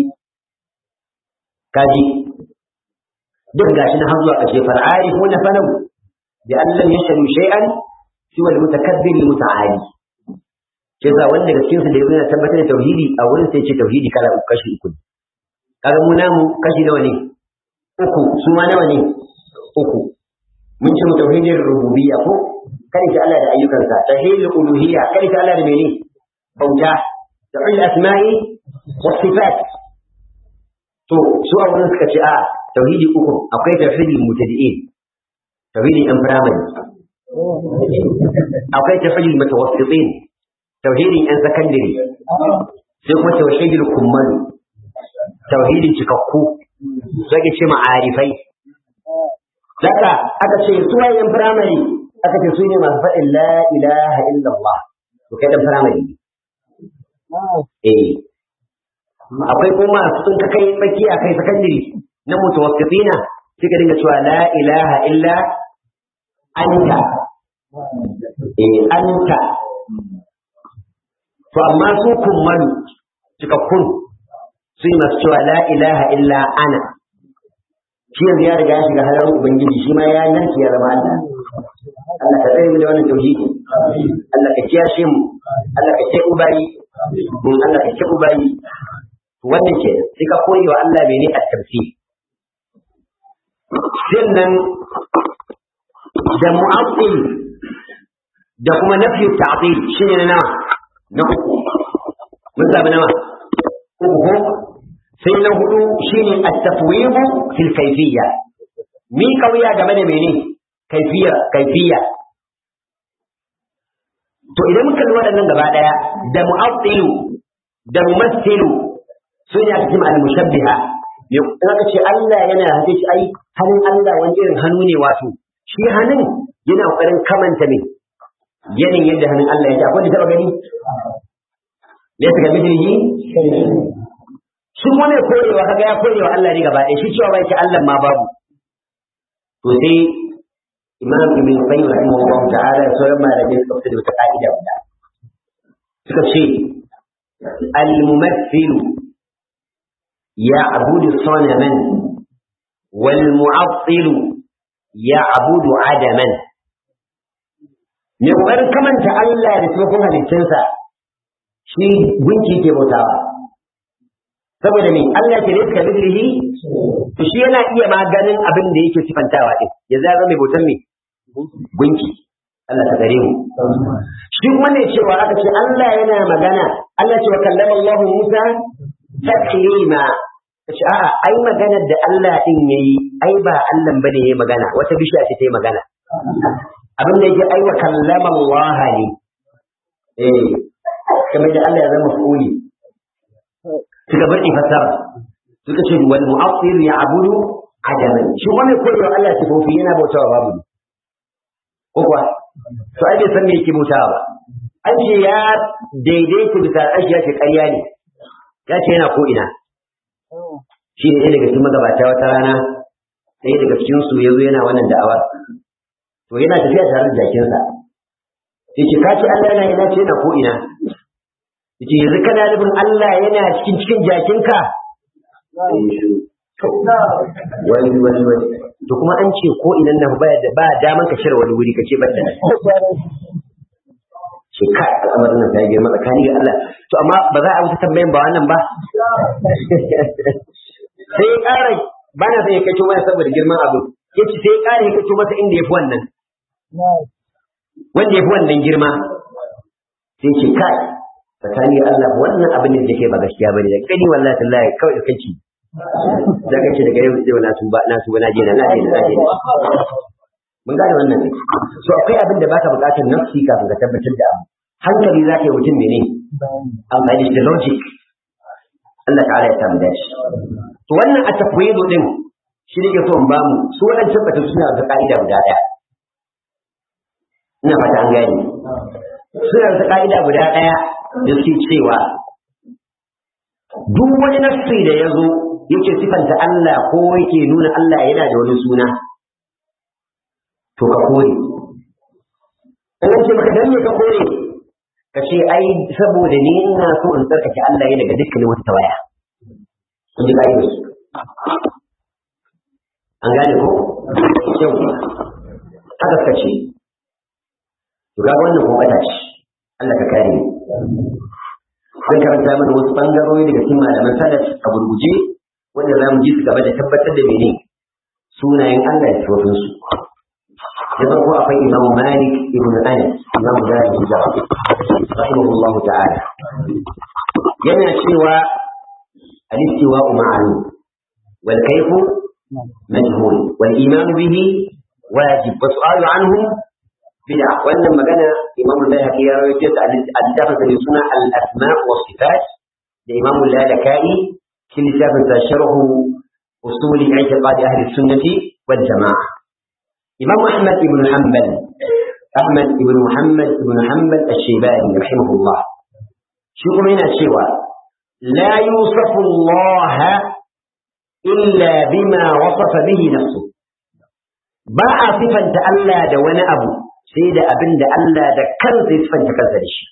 كاجي duk gashi na har zuwa ƙarshe far'arifuna fanau بأن لم يشهدوا شيئا سوى المتكبر المتعالي كذا wanda da cikin su da yana tabbatar da tauhidi a wurin sai ce tauhidi kala uku kashi uku kaga mu namu kashi nawa ne uku su ma nawa ne uku mun ce mu tauhidin rububiyya ko kare ta Allah da ayyukansa tauhidul uluhiyya kare ta Allah da mene bauta tauhidul asma'i was sifat to su a wurin suka ce a tauhidi uku akwai tauhidul mutadi'in tauhidin yan firamare akwai tauhidul mutawassitin tauhidin yan sakandare sai kuma tauhidul kummal tauhidin cikakku zai ce ma'arifai daga aka ce su yan firamare aka ce su ne masu faɗin la ilaha illallah to kai dan firamare ne eh akwai kuma sun ka kai tsakiya kai sakandare na mutawassitina suka dinga cewa la ilaha illa anta eh anta to amma su kummalu cikakkun su yi masu cewa la ilaha illa ana shi yanzu ya riga ya shiga halarar ubangiji shi ma ya nan ya zama Allah Allah ka tsare mu da wannan tauhidi Allah ka kiyashe mu Allah ka ce ubayi Allah ka ce ubayi wannan ke sai ka koyi wa Allah mene a tafsir sannan da mu'azzil da kuma nafi ta'dil shine na nawa na uku mun samu nawa uku ko sai na hudu shine at-tafwid fil kayfiyya mi kauya game da mene kayfiyya kayfiyya to idan muka lura waɗannan gaba daya da mu'azzilu da mumassilu sun ya cikin al-mushabbiha ya aka ce Allah yana hake shi ai hannun Allah wani irin hannu ne wato shi hannun yana kokarin kamanta ne yanin yadda hannun Allah yake akwai da taba gani ne ta gabi jirgi shi kuma ne korewa kaga ya korewa Allah ne gaba ɗaya shi cewa bai ce Allah ma babu to sai Imam Ibn Qayyim rahimahullah ta'ala ya sauran malamai suka fita da wata ka'ida guda suka ce al-mumaththilu يعبد صنما والمعطل يعبد عدما mai ƙoƙarin kamanta Allah da taimakon halittunsa shi gunki ke bautawa saboda me Allah ke rizka bidrihi to shi yana iya maganin abin da yake sifantawa din ya zama mai bautar me gunki Allah ta gare mu shi kuma ne cewa aka ce Allah yana magana Allah ce wa kallama Allah Musa taklima ce a'a ai maganar da Allah din yayi ai ba Allah bane yayi magana wata bishiya ce ta yi magana abin da yake ai wa kallama Allah ne eh kamar da Allah ya zama fuli suka bari fasara suka ce wal mu'affir ya'budu adaman shi wani koyo Allah sifofi yana bautawa babu ko kuwa to ai bai san me yake bautawa ba an ce ya daidaita bisa ashi ya ce ƙarya ne ya ce yana ko ina shi ne ɗaya daga cikin magabata wata rana ɗaya daga cikin su ya zo yana wannan da'awar to yana tafiya tare da jakinsa ya ce ka ce Allah yana ina ce yana ko ina ya ce yanzu kana nufin Allah yana cikin cikin jakinka wani wani wani to kuma an ce ko inan nan ba da ba daman ka cire wani wuri ka ce banda ce kai al'amarin nan ta yi girma tsakani ga Allah to amma ba za a wuce tambayan ba wannan ba sai ya ƙara ba na son ya kaito mana saboda girman abu ya ce sai ya ƙara ya kaito masa inda ya fi wannan wanda ya fi wannan girma sai ce kai tsakani ga Allah wannan abin da ke ba gaskiya bane da kani wallahi tallahi kawai da kanki da kace daga yau sai na tuba na tuba na je na je na je mun gane wannan ne so akwai abin da baka bukatar nafsi kafin ka tabbatar da abu hankali za ka yi mutum mene amfani da logic Allah ta'ala ya samu dace to wannan a tafwidu din shi ne ke so in ba mu su wadancan batun suna da ka'ida guda daya ina fata an gane suna da ka'ida guda daya da suke cewa duk wani nafsi da ya zo yake sifanta Allah ko yake nuna Allah yana da wani suna to ka kore in ce maka dan me ka kore ka ce ai saboda ni ina so in tsarkake Allah ya daga dukkanin wata tawaya kun ji kai an gane ko yau haka ka ce to ga wannan ko kata ce Allah ka kare ni zan karanta mana wasu bangarori daga cikin malaman salaf a gurguje wanda za mu ji su gaba da tabbatar da mene sunayen Allah da sifofinsu da farko akwai imam malik ibn anas imam dari hijra rahimahullah ta'ala yana cewa al-istiwa ma'lum wal kayfu majhul wal iman bihi wajib wa su'alu anhu bid'a wannan magana Imam al-Bayhaqi ya rawaito ta al-littafin da suna al-asma wa sifat da Imam al-Lalakai في كتاب شرح أصول اعتقاد أهل السنة والجماعة إمام أحمد بن حنبل أحمد بن محمد بن حنبل الشيباني رحمه الله شو من الشوى لا يوصف الله إلا بما وصف به نفسه باع صفا تألا دون أبو سيد أبن تألا دكان صفا تكذل الشيء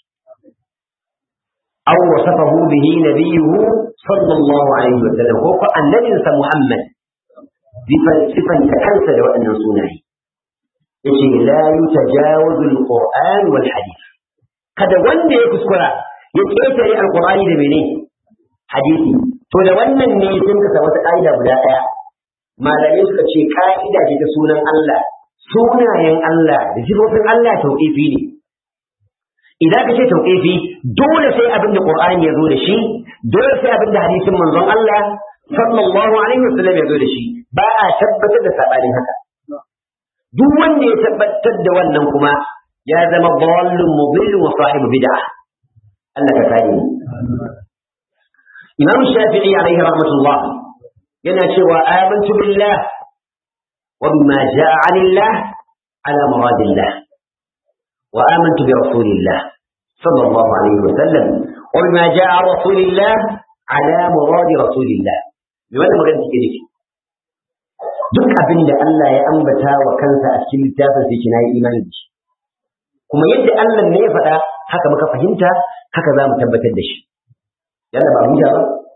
أو وصفه به نبيه صلى الله عليه وسلم هو النبي محمد صفا تكنسل وأن صنعه يجي لا يتجاوز القرآن والحديث kada wanda ya kuskura ya ƙetare alƙur'ani da mene hadisi to da wannan ne sun kasa wata ƙa'ida guda ɗaya malamai suka ce ƙa'ida ce ta sunan Allah sunayen Allah da sifofin Allah tauƙifi ne idan ka ce tauƙifi dole sai abin da Qur'ani ya zo da shi dole sai abin da hadisin manzon Allah sallallahu alaihi wasallam ya zo da shi ba a tabbatar da sabanin haka duk wanda ya tabbatar da wannan kuma ya zama dallun mudillun wa sahibu bid'ah Allah ka kare mu Imam Shafi'i alaihi rahmatullah yana cewa amantu billah wa bima ja'a 'anillah ala muradillah وآمنت برسول الله صلى الله عليه وسلم وبما جاء عن رسول الله على مراد رسول الله بماذا مراد تكذب duk abin da Allah ya ambata wa kansa a cikin littafin sai kina yi imani da shi kuma yadda Allah ne ya faɗa haka muka fahimta haka za mu tabbatar da shi yalla ba mu ba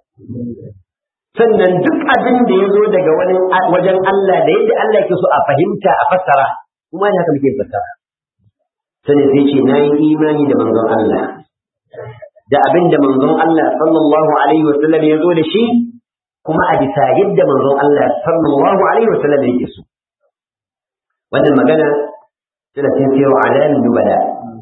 sannan duk abin da ya zo daga wani wajen Allah da yadda Allah yake so a fahimta a fassara kuma ne haka muke fassara sai sai ce na yi imani da manzon Allah da abin da manzon Allah sallallahu alaihi wa sallam ya zo da shi kuma a bisa yadda manzon Allah sallallahu alaihi wa sallam yake so wannan magana tana cikin sirru alam nubala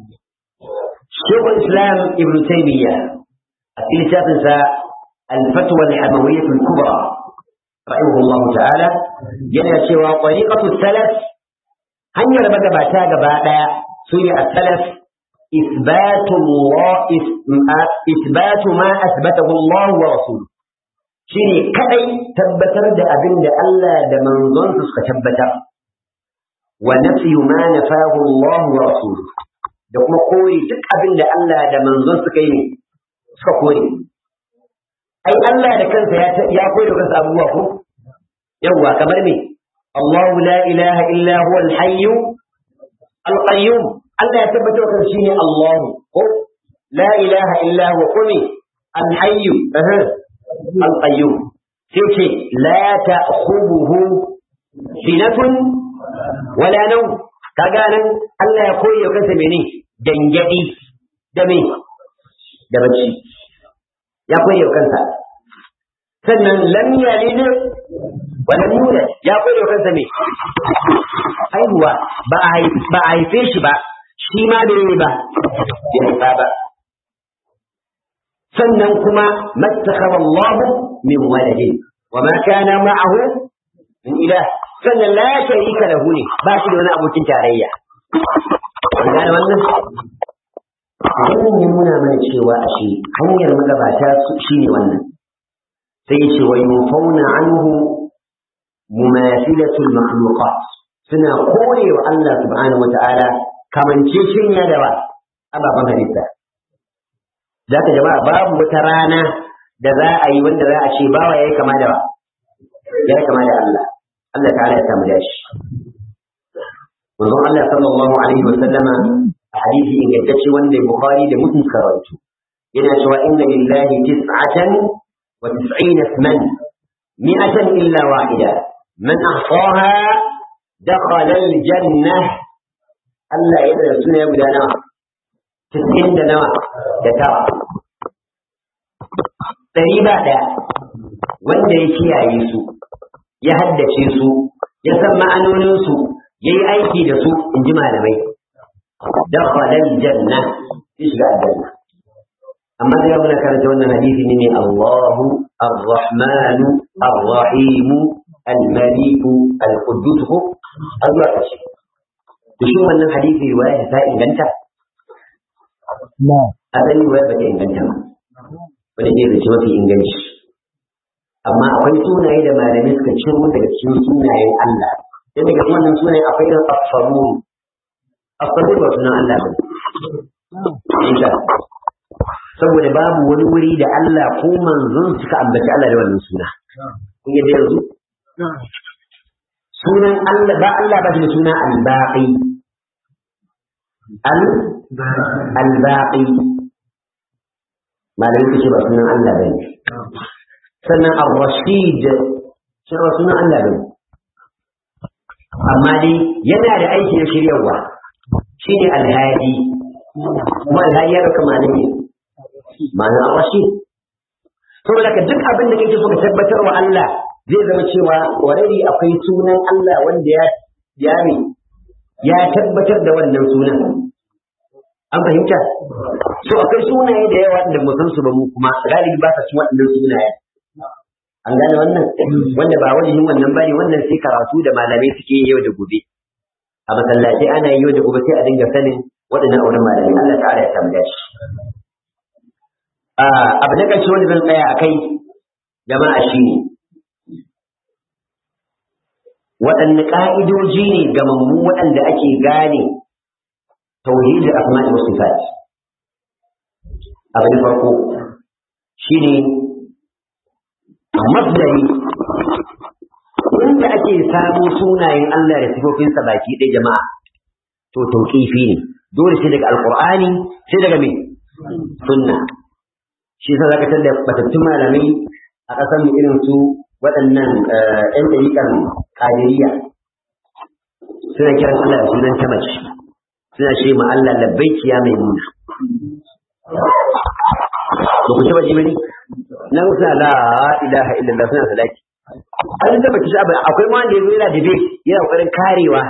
Shekul Islam Ibn Taymiyyah a cikin littafinsa الفتوى الحموية الكبرى رحمه الله تعالى yana cewa طريقة السلف hanyar magabata gaba ɗaya سوري السلف إثبات الله إثبات ما أثبته الله ورسوله شيني كأي تبتر دا أبن دا ألا دا منظن تبتر ونفي ما نفاه الله ورسوله da kuma kore duk abin da Allah da manzon suka yi suka kore ai Allah da kansa ya kore kansa abubuwa ko yawwa kamar me Allahu la ilaha illa huwa al-hayy al-qayyum Allah ya tabbatar da shi ne Allah ko la ilaha illa huwa qumi al-hayy al-qayyum sai ce la ta'khubuhu sinatun wala nawm kaga nan Allah ya koyi wa kansa mene dangadi da me da bacci ya koyi wa kansa sannan lam yalid wa lam yulad ya koyi wa kansa me haihuwa ba a ba a haife shi ba shi ma bai yi ba bai haifa ba sannan kuma mattakhara Allah min waladin wa ma kana ma'ahu min ilah sannan la sharika lahu ne ba shi da wani abokin tarayya an gane wannan wannan ya nuna mana cewa a shi hanyar magabata shi ne wannan sai ce wa yufawna anhu mumathilatul makhluqat suna kore wa Allah subhanahu wata'ala kamance shinya da ba ababen halitta za ka jama'a babu wata rana da za a yi wanda za a ce bawa ya yi kama da ba ya yi kama da Allah Allah ta'ala ya samu dashi manzon Allah sallallahu alaihi wa sallama a hadisi ingantacce wanda Bukhari da Muslim suka rawaito yana cewa inna lillahi tis'atan wa tis'ina isman mi'atan illa wahida man ahsaha dakhala al-jannah Allah ya da suna guda nawa tis'in da nawa da tara ɗari ba ɗaya wanda ya kiyaye su ya haddace su ya san ma'anoninsu ya yi aiki da su in ji malamai dakhala janna ya shiga aljanna amma da muna karanta wannan hadisi ne Allahu Ar-Rahmanu Ar-Rahim الملك القدوس ko har zuwa ƙarshe to shi wannan hadisi riwaya ta inganta asali riwaya ba ta inganta ba wanda ke zace mafi inganci amma akwai sunaye da malamai suka ciro daga cikin sunayen Allah dan daga wannan sunayen akwai da asfarun asfarun ba sunan Allah ba insha saboda babu wani wuri da Allah ko manzon suka ambaci Allah da wannan suna kun yadda yanzu sunan Allah ba Allah ba shi da suna al-baqi al al-baqi malamai suka ce ba sunan Allah ba ne sannan ar-rashid shi ba sunan Allah ba ne amma dai yana da aiki na shiryarwa shine al-hadi kuma al-hadi ya dauka malami ma'anar ar-rashid saboda ka duk abin da kake so ka tabbatar wa Allah zai zama cewa already akwai sunan Allah wanda ya ya ya tabbatar da wannan sunan an fahimta so akwai sunaye da yawa da mu san su ba mu kuma galibi ba sa cin waɗannan sunaye an gane wannan wanda ba wajen wannan bane wannan sai karatu da malamai suke yau da gobe a masallaci ana yi yau da gobe sai a dinga sanin waɗannan auren malamai Allah ta'ala ya tambaya shi abu na ƙarshe wanda zan tsaya a kai jama'a shi ne waɗanne ƙa'idoji ne gamammu waɗanda ake gane tauhidin asma'i wa sifat abu na farko shi ne masdari inda ake samu sunayen Allah da sifofinsa baki ɗaya jama'a to tauƙifi ne dole sai daga alƙur'ani sai daga me sunna shi yasa zaka tada batattun malamai a ƙasar mu irin su waɗannan ƴan ɗariƙan ƙadiriya suna kiran Allah da sunan ta mace suna ce ma Allah labbaiki ya mai nuna ba ku taɓa ji bane nan suna la ilaha illallah suna salati an taɓa kishi abu akwai ma wanda ya zo yana debate yana ƙoƙarin karewa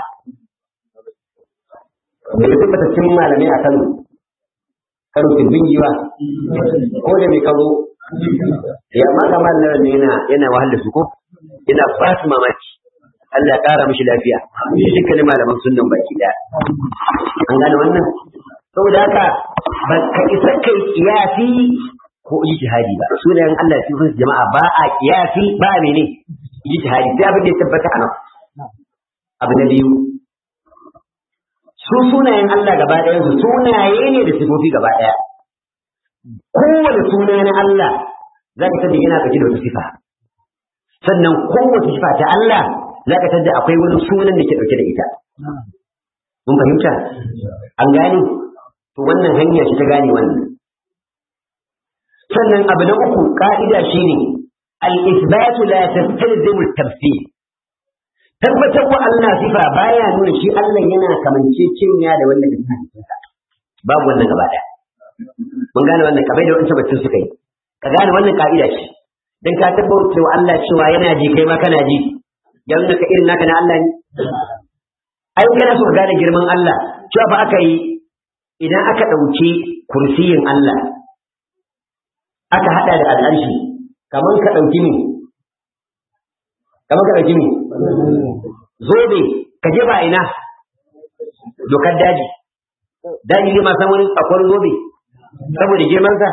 da ya batattun malamai a Kano karo turbin giwa ko da mai karo ya ma kamar nan ne yana yana wahal da su ko yana ba su mamaki Allah ya kara mishi lafiya shi dukkanin malaman sunnan baki da an gane wannan saboda haka ba ka isa kai kiyasi ko ijtihadi ba sunayen Allah su sun jama'a ba a kiyasi ba mene ijtihadi sai abin da ya tabbata a nan abu na biyu su sunayen Allah gaba ɗayan su sunaye ne da sifofi gaba ɗaya kowane suna na Allah za ka tada yana ɗauke da wata sifa sannan kowace sifa ta Allah za ka tada akwai wani sunan da ke ɗauke da ita mun fahimta an gane to wannan hanya shi ta gane wannan sannan abu na uku ka'ida shine al-isbatu la tastalzimu at-tafsir tabbatar wa Allah sifa baya nuna shi Allah yana kamance cinya da wanda ke cikin babu wannan gaba daya mun gane wannan kabai da wancan bacin suka yi ka gane wannan ka'ida ce dan ka tabbatar wa Allah cewa yana ji kai ma kana ji ya nuna ka irin naka na Allah ne ai kana so ka gane girman Allah cewa fa aka yi idan aka ɗauki kursiyin Allah aka hada da al'arshi kamar ka ɗauki ne kamar ka ɗauki ne zobe ka je ba ina dokar daji daji ne ma san wani akwai zobe saboda girman sa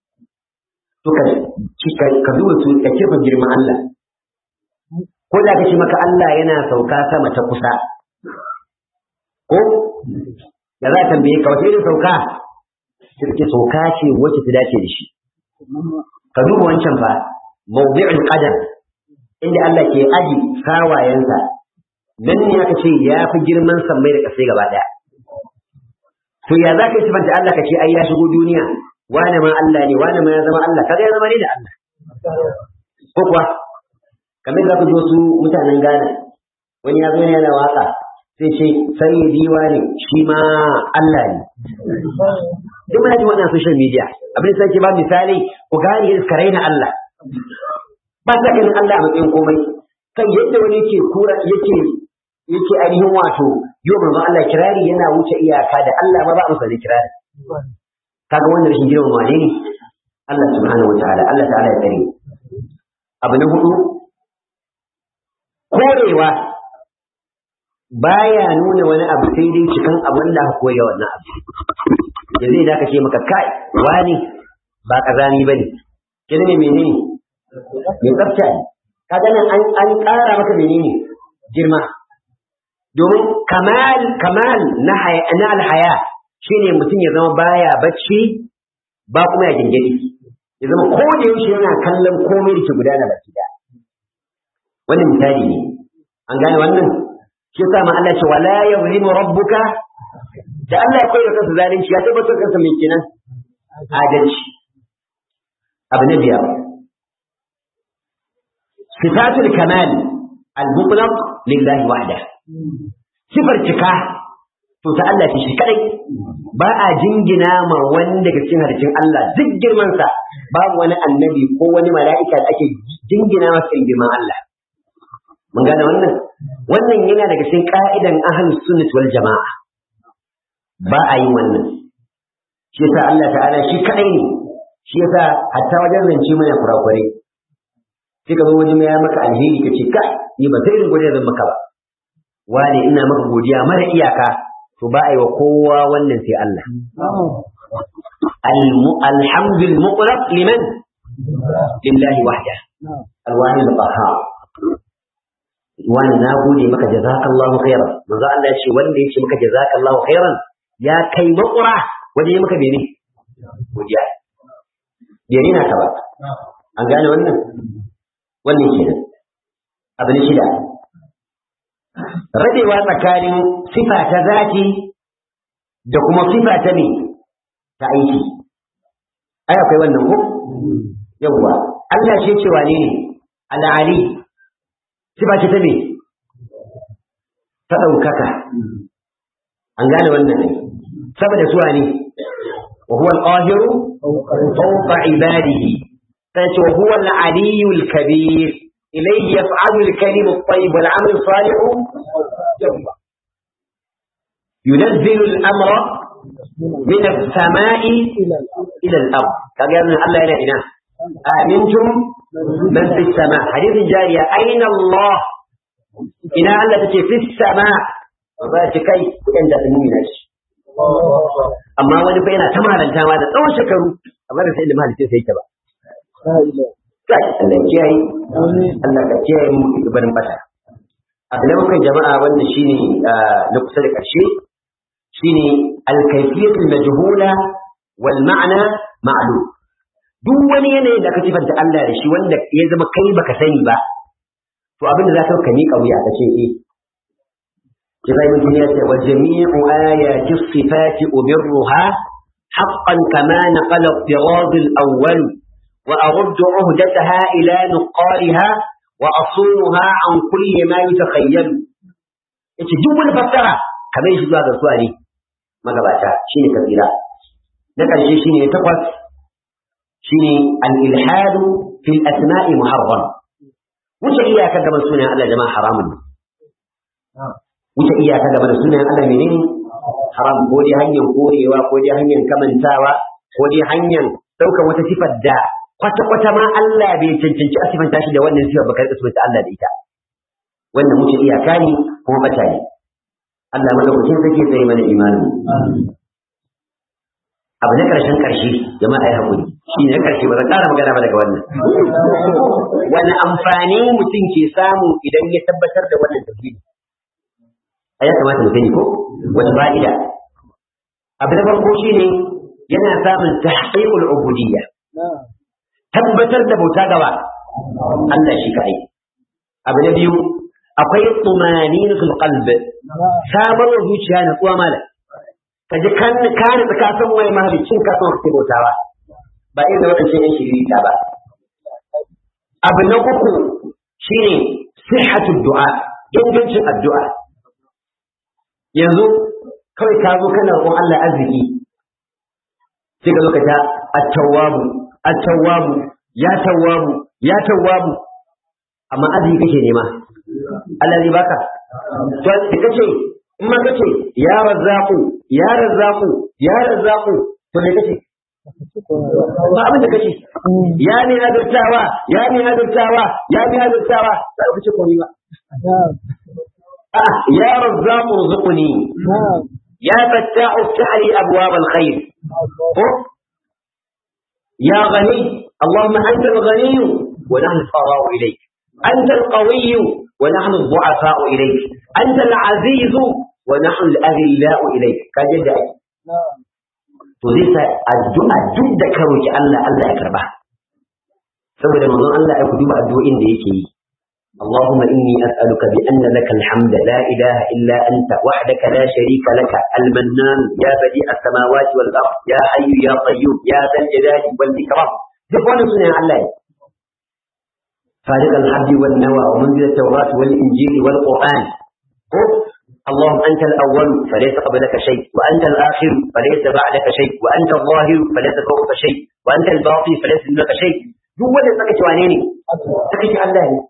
to ka ka duba su ka kirfa girman Allah ko da ka ce maka Allah yana sauka sama ta kusa ko da za ta tambaye ka wace irin sauka sai ce sauka ce wacce ta dace da shi ka duba wancan fa mawdi'ul qadam inda Allah ke aji sawayensa nan ne aka ce ya fi girman sammai da ƙasai gaba ɗaya to ya za ka yi sifanta Allah ka ce ai ya shigo duniya wane ma Allah ne wane ma ya zama Allah kaga ya zama ne da Allah ko kuwa kamar za ku ji wasu mutanen Ghana wani ya zo ne yana waka sai ce sai diwa ne shi ma Allah ne duk muna ji wannan social media abin da sai ba misali ku gane yadda suka raina Allah ba sa ganin Allah a matsayin komai kan yadda wani yake kura yake yake ainihin wato yau manzo Allah kirari yana wuce iyaka da Allah ma ba masa da kirari kaga wannan rashin girman wane ne Allah subhanahu wa ta'ala Allah ta'ala ya tsare abu na hudu korewa baya nuna wani abu sai dai cikin abin da aka koya wannan abu da zai da ce maka kai wani ba kazani bane kin ne menene me tsafta ne kaga nan an an ƙara maka menene girma domin kamal kamal na haya na alhaya shine mutum ya zama baya bacci ba kuma ya gingiri ya zama ko da yaushe yana kallon komai da ke gudana baki da wannan misali ne an gane wannan shi yasa ma Allah ce wala yuzlimu rabbuka da Allah ya koyar kansa zalunci ya tabbatar kansa mai kenan adalci abu na biyar sifatul kamal al-mutlaq lillahi wahda sifar cika to ta Allah ce shi kadai ba a jingina ma wani daga cikin hadisin Allah duk girman sa babu wani annabi ko wani mala'ika da ake jingina masa girman Allah mun gane wannan wannan yana daga cikin ka'idan ahlus sunnah wal jama'a ba a yi wannan shi yasa Allah ta'ala shi kadai ne shi yasa hatta wajen zance mana kurakure sai ka zo wajen ya maka alheri ka ce kai ni ba sai irin godiya zan maka ba wane ina maka godiya mara iyaka to ba a yi wa kowa wannan sai Allah alhamdul muqrab liman lillahi wahda alwahid al-qahhar wani na gode maka jazakallahu khairan manzo Allah ya ce wanda ya ce maka jazakallahu khairan ya kai makura wanda ya maka bene godiya bai na ka ba an gane wannan wannan kenan abu na shida rabewa tsakanin sifa ta zati da kuma sifa ta ne ta aiki ai akwai wannan ko yawwa Allah shi cewa ne ne al'ali sifa ce ta me ta ɗaukaka an gane wannan ne saboda suwa ne wa huwa al-qahiru fawqa ibadihi sai ce wa huwa al-aliyyu al-kabir ilayhi yaf'alu al-kalimu at-tayyib wal 'amalu as-salih yawma ينزل الأمر من السماء إلى الأرض كما الله إلى إنا آمنتم من في السماء حديث جارية أين الله إنا الله تكي في السماء وذلك كي عند المؤمنين amma wani fa yana ta malanta ma da tsawon shekaru amma da sai da mahalicin sai ta ba kai Allah kiyaye Allah ka kiyaye mu gabanin bata abu na bakwai jama'a wanda shine na kusa da ƙarshe shine al-kayfiyatu majhula wal ma'na ma'lum duk wani yanayin da aka sifanta Allah da shi wanda ya zama kai baka sani ba to abin da za ka miƙa wuya ka ce eh كذا يمكن وجميع آيات الصفات أبرها حقا كما نقل الطراز الأول وأرد عهدتها إلى نقارها وأصونها عن كل ما يتخيل yace duk wani fassara kamar shi zuwa ga suwa ne magabata shine kabira na ƙarshe shine takwas shine al-ilhadu fil asma'i muharram wuce iyaka gaban sunan Allah jama'a haramun wuce iyaka game da sunan Allah menene haram ko dai hanyar korewa ko dai hanyar kamantawa ko dai hanyar ɗaukar wata sifar da kwata-kwata ma Allah bai cancanci a sifanta shi da wannan sifar ba karɓi sifanta Allah da ita wannan wuce iyaka ne kuma bata ne Allah madaukakin sarki tsaye mana imani abu na ƙarshen ƙarshe jama'a ya haƙuri shi ne na ƙarshe ba zan ƙara magana ba daga wannan wani amfani mutum ke samu idan ya tabbatar da wannan tafsiri a ya kamata mu sani ko wata fa'ida abu na farko shine yana samun tahqiqul ubudiyya tabbatar da bauta gaba Allah shi kai abu na biyu akwai tumaninatul qalb sabar wa zuciya na tsuwa mala kaji kan kana ka san wai mahalicin ka san ka bautawa ba irin wadancan yan shirita ba abu na uku shine sihhatud du'a ingancin addu'a yanzu kawai ka zo kana roƙon Allah arziki sai ka zo ka ta at-tawwabu at-tawwabu ya tawwabu ya tawwabu amma arziki kake nema Allah zai baka to sai kace in ma kace ya razzaqu ya razzaqu ya razzaqu to me kace ba abin da kace ya ne azurtawa ya ne azurtawa ya ne azurtawa sai ka ce komai ba ah ya razzaq urzuqni ya fattah افتح لي ابواب الخير يا غني اللهم انت الغني ونحن الفقراء اليك انت القوي ونحن الضعفاء اليك انت العزيز ونحن الاذلاء اليك كجد to zai sa addu'a duk da ka roki Allah Allah ya karba saboda manzon Allah ya duba addu'o'in da yake yi اللهم إني أسألك بأن لك الحمد لا إله إلا أنت وحدك لا شريك لك المنان يا بديع السماوات والأرض يا حي يا قيوم يا ذا الجلال والإكرام تقول سنة الله فارق الحب والنوى ومنزل التوراة والإنجيل والقرآن اللهم أنت الأول فليس قبلك شيء وأنت الآخر فليس بعدك شيء وأنت الظاهر فليس فوقك شيء وأنت الباطن فليس دونك شيء duk wanda saka ci wane ne saka ci Allah ne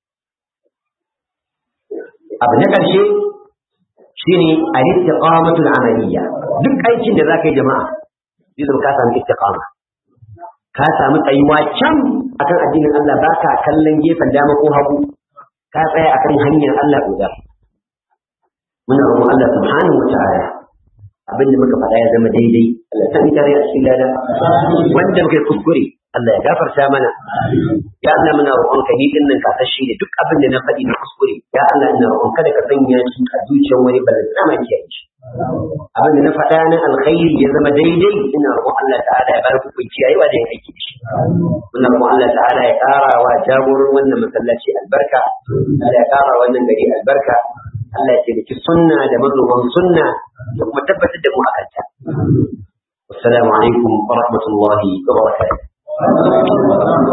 abu na ƙarshe shine al-istiqamatul amaliyya duk aikin da zaka yi jama'a zai zama ka samu istiqama ka samu tsayuwa can akan addinin Allah baka kallon gefen dama ko hagu ka tsaya akan hanyar Allah guda muna roƙon Allah subhanahu wa ta'ala abin da muka faɗa ya zama daidai Allah ta tare a cikin lada wanda muka kuskure Allah ya gafarta mana ya Allah muna roƙon ka ni din nan kasashe ne duk abin da na faɗi na kuskure ya Allah ina roƙon kada ka sanya shi a zuciyar wani balan sama ke shi abin da na faɗa na alkhairi ya zama daidai ina roƙon Allah ta'ala ya bar ku kunci yayi wa da aiki da shi muna roƙon Allah ta'ala ya ƙara wa jagoran wannan masallaci albarka Allah ya ƙara wannan gari albarka Allah ya taimaki sunna da mazoban sunna da kuma tabbatar da mu akan ta. Assalamu alaikum wa rahmatullahi wa barakatuh.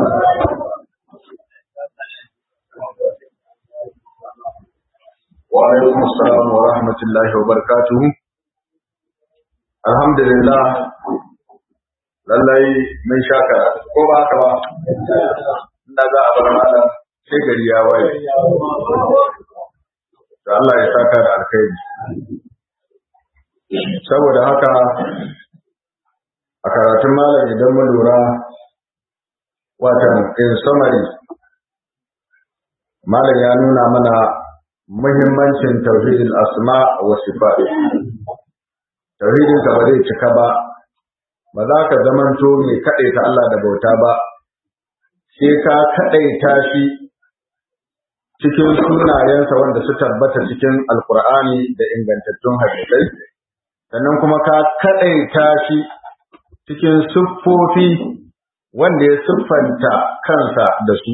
Wa alaikum assalam wa rahmatullahi wa barakatuh. Alhamdulillah lallai mun sha karatu ko ba haka ba inda za a bar malam sai gari ya waye da Allah ya saka da alkhairi saboda haka a karatun malam idan mun lura watan in summary malam ya nuna mana muhimmancin tauhidin asma wa sifat tauhidin ka ba zai cika ba ba za ka zamanto mai kaɗaita Allah da bauta ba sai ka kaɗaita shi cikin sunayensa wanda su tabbata cikin alkur'ani da ingantattun hadisai sannan kuma ka kaɗaita shi cikin siffofi wanda ya siffanta kansa da su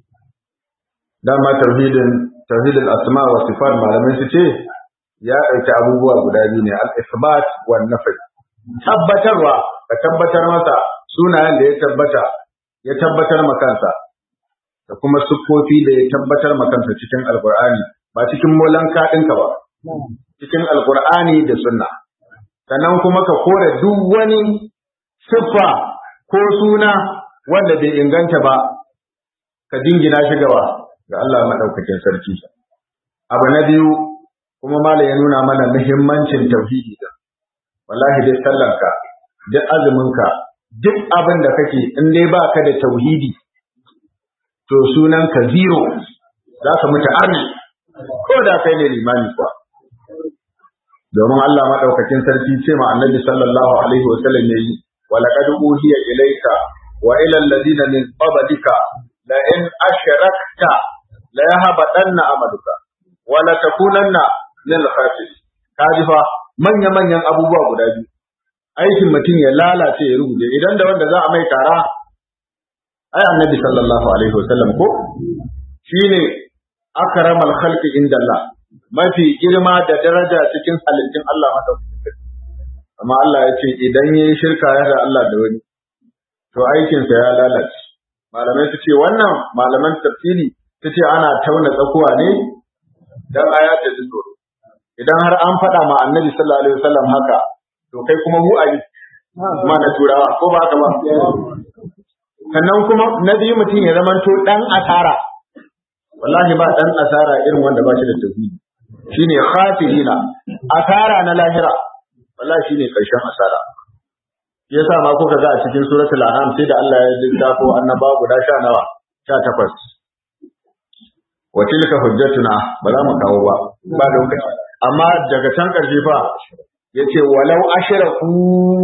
dama tauhidin tauhidin asma wa sifat malamai su ce ya ɗauki abubuwa guda biyu ne al-isbat wa nafi tabbatarwa ka tabbatar masa sunayen da ya tabbata ya tabbatar ma kansa da kuma siffofi da ya tabbatar ma kansa cikin alqur'ani ba cikin molanka ɗinka ba cikin alqur'ani da sunna sannan kuma ka kore duk wani siffa ko suna wanda bai inganta ba ka dingina shi gaba ga Allah madaukakin sarki abu na biyu kuma malam ya nuna mana muhimmancin tauhidi da wallahi dai sallanka duk azuminka duk abin da kake in dai baka da tauhidi to sunan ka zero za ka mutu arni ko da kai ne limani kuwa domin Allah madaukakin sarki ce ma annabi sallallahu alaihi wa sallam yayi wa laqad uhiya ilayka wa ila alladhina min qablika la in ashrakta la yahbatanna amaluka wa la takunanna min al-khasirin kaji fa manya manyan abubuwa guda biyu aikin mutum ya lalace ya rubuce idan da wanda za a mai tara ai annabi sallallahu alaihi wasallam ko shine akramal khalqi inda Allah mafi girma da daraja cikin halittun Allah madaukakin amma Allah ya ce idan yayi shirka ya da Allah da wani to aikinsa ya lalace malamai su ce wannan malaman tafsiri su ce ana tauna tsakuwa ne dan aya ta ji tsoro idan har an faɗa ma annabi sallallahu alaihi wasallam haka to kai kuma mu a yi ma na turawa ko ba ka ba sannan kuma na biyu mutum ya zamanto dan asara wallahi ba dan asara irin wanda ba shi da tauhidi shine khafirina asara na lahira wallahi shine karshen asara yasa ma kuka ga a cikin suratul an'am sai da Allah ya lissafo annaba guda sha nawa sha takwas wa tilka hujjatuna ba za mu kawo ba ba lokaci amma daga can karshe fa yace walau ashraku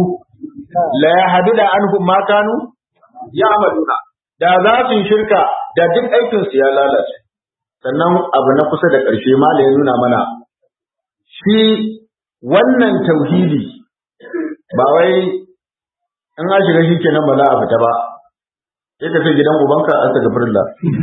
la yahdida anhum ma kanu ya'maluna da za su yi shirka da duk aikin su ya lalace sannan abu na kusa da karshe mala ya nuna mana shi wannan tauhidi ba wai in an shiga shi kenan ba za a fita ba sai ka ce gidan ubanka a ta gafirla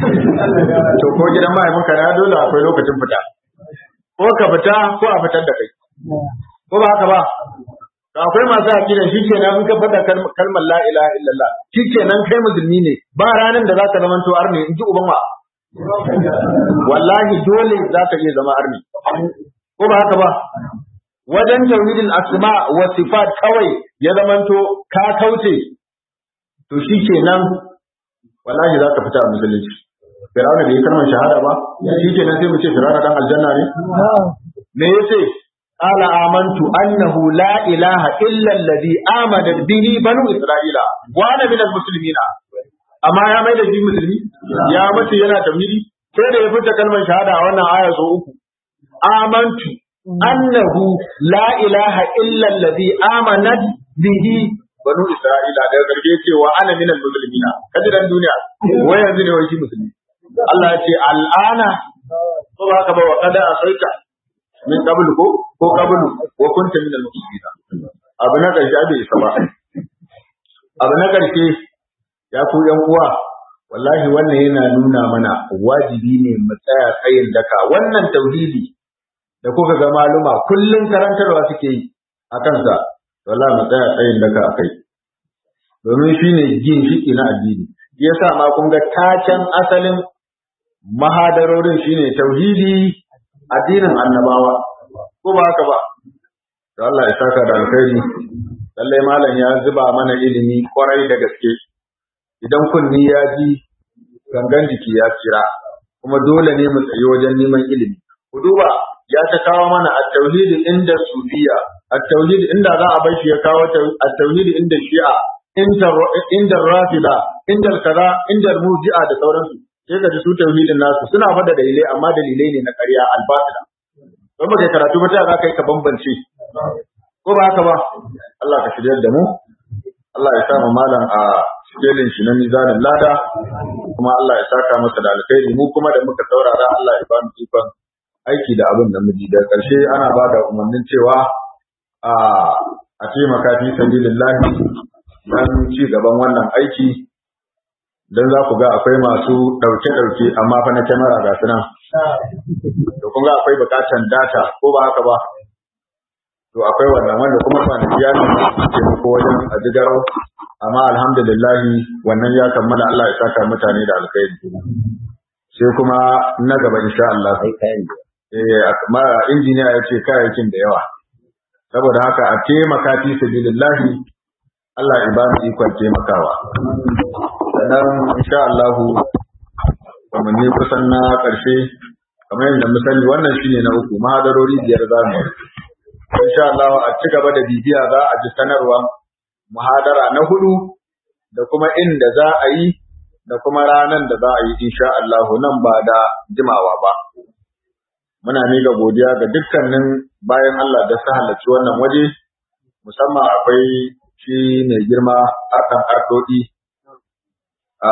to ko gidan mahaifinka na dole akwai lokacin fita ko ka fita ko a fitar da kai ko ba haka ba to akwai masu akida shi kenan in ka faɗa kalmar la ilaha illallah shi kenan kai musulmi ne ba ranar da zaka zama to arni in ji uban wa wallahi dole zaka iya zama arni ko ba haka ba wajen tauhidin asma wa sifat kawai ya zamanto ka kauce to shi kenan wallahi za ka fita a musulunci Firawuna bai yi kalmar shahada ba shi kenan sai mu ce Firawuna dan aljanna ne me yace qala amantu annahu la ilaha illa alladhi amana bihi banu isra'ila wa ana minal muslimina amma ya mai da shi musulmi ya mace yana tauhidi sai da ya fita kalmar shahada a wannan aya so uku amantu annahu la ilaha illa alladhi amanat bihi banu isra'ila daga garge cewa ana minal muslimina kaji dan duniya wai yanzu ne wai shi musulmi Allah ya ce al'ana ko ba ka ba wa kada asaita min qablu ko ko qablu wa kunta minal muslimina abu na karshe bai isa ba abu na karshe ya ku yan uwa wallahi wannan yana nuna mana wajibi ne mu tsaya tsayin daka wannan tauhidi da kuka ga maluma kullum karantarwa suke yi a kansa wallahi mu tsaya tsayin daga a kai domin shi ne ginshiki na addini ya sa ma kun ga taken asalin mahadarorin shi ne tauhidi addinin annabawa ko ba haka ba to Allah ya saka da alkhairi lallai malam ya zuba mana ilimi kwarai da gaske idan kunni ya ji gangan jiki ya tsira kuma dole ne mu tsayi wajen neman ilimi ku duba ya ta kawo mana at-tauhid inda sufiya at-tauhid inda za a bar shi ya kawo at-tauhid inda shi'a inda inda rafida inda kaza inda murji'a da sauransu sai ka ji su tauhidin nasu suna fada dalilai amma dalilai ne na ƙarya al-batila don ba kai karatu ba ta za ka yi ka bambance ko ba haka ba Allah ka shiryar da mu Allah ya sa mu malam a sikelin shi na mizanin lada kuma Allah ya saka masa da alkhairi mu kuma da muka saurara Allah ya ba mu ikon aiki da abin da muji da ƙarshe ana ba da umarnin cewa a a taimaka fi sabilillahi dan ci gaban wannan aiki dan za ku ga akwai masu ɗauke ɗauke amma fa na kyamara ga su nan to kun ga akwai buƙatar data ko ba haka ba to akwai wannan wanda kuma kwanaki ya taimako wajen a jigarau amma alhamdulillahi wannan ya kammala Allah ya saka mutane da alkhairi sai kuma na gaba insha Allah eh injiniya ya ce kayayyakin da yawa saboda haka a taimaka fi sabilillahi Allah ya ba mu ikon taimakawa sannan insha Allah kuma ne kusan na ƙarshe kamar yadda misali wannan shine na uku mahadarori biyar zamu insha Allah a ci gaba da bibiya za a ji sanarwa muhadara na hudu da kuma inda za a yi da kuma ranar da za a yi insha Allah nan ba da jimawa ba muna miƙa godiya ga dukkanin bayan Allah da su halarci wannan waje musamman akwai shi mai girma arkan ardodi a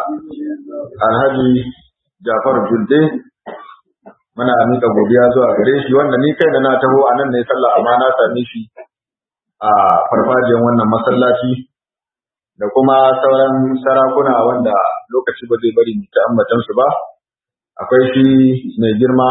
alhaji Jafar Julde muna miƙa godiya zuwa gare shi wanda ni kai da na taho a nan ne sallah amma na same shi a farfajiyar wannan masallaci da kuma sauran sarakuna wanda lokaci ba zai bari ta ambatan su ba akwai shi mai girma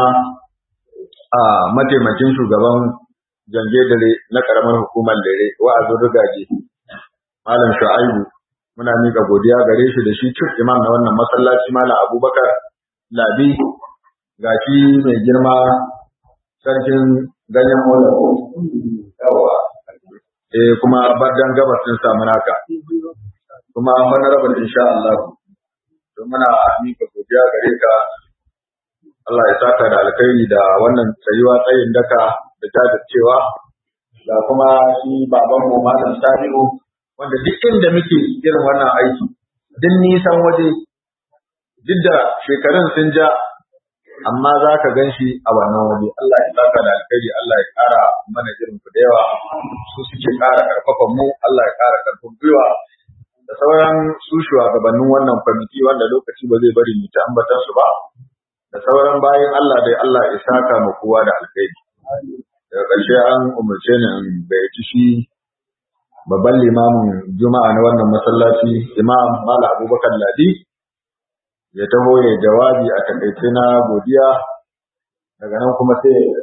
a mataimakin shugaban jange dare na karamar hukumar dare wa'azin rugaje malam shu'aibu muna miƙa godiya gare shi da shi chief imam na wannan masallaci malam abubakar labi ga shi mai girma sarkin ganyen mola yawa eh kuma bardan gabas din samu naka kuma honorable insha Allah to muna mika godiya gare ka Allah ya saka da alkhairi da wannan tsayuwa tsayin daka da jajircewa da kuma shi baban mu malam Sabiu wanda duk inda muke irin wannan aiki duk nisan waje duk da shekarun sun ja amma za ka gan shi a wannan waje Allah ya saka da alkhairi Allah ya ƙara mana irin ku da yawa su suke ƙara ƙarfafa mu Allah ya ƙara ƙarfin gwiwa da sauran su shugabannin wannan kwamiti wanda lokaci ba zai bari mu ta ambatan su ba da sauran bayan Allah dai Allah ya saka mu kowa da alkhairi daga ƙarshe an umarce ni in gayyaci shi babban limamin juma'a na wannan masallaci imam mala abubakar ladi ya taho ya jawabi a takaice na godiya daga nan kuma sai ya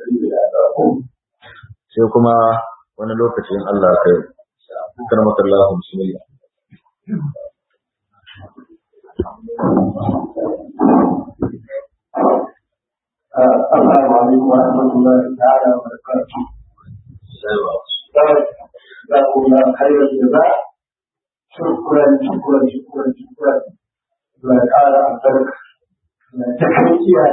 sai kuma wani lokacin Allah kai karmaka Allah bismillah السلام عليكم ورحمة الله تعالى وبركاته. جزاكم الله خير الجزاء. شكرا شكرا شكرا شكرا. الله تعالى أبارك. تكريتي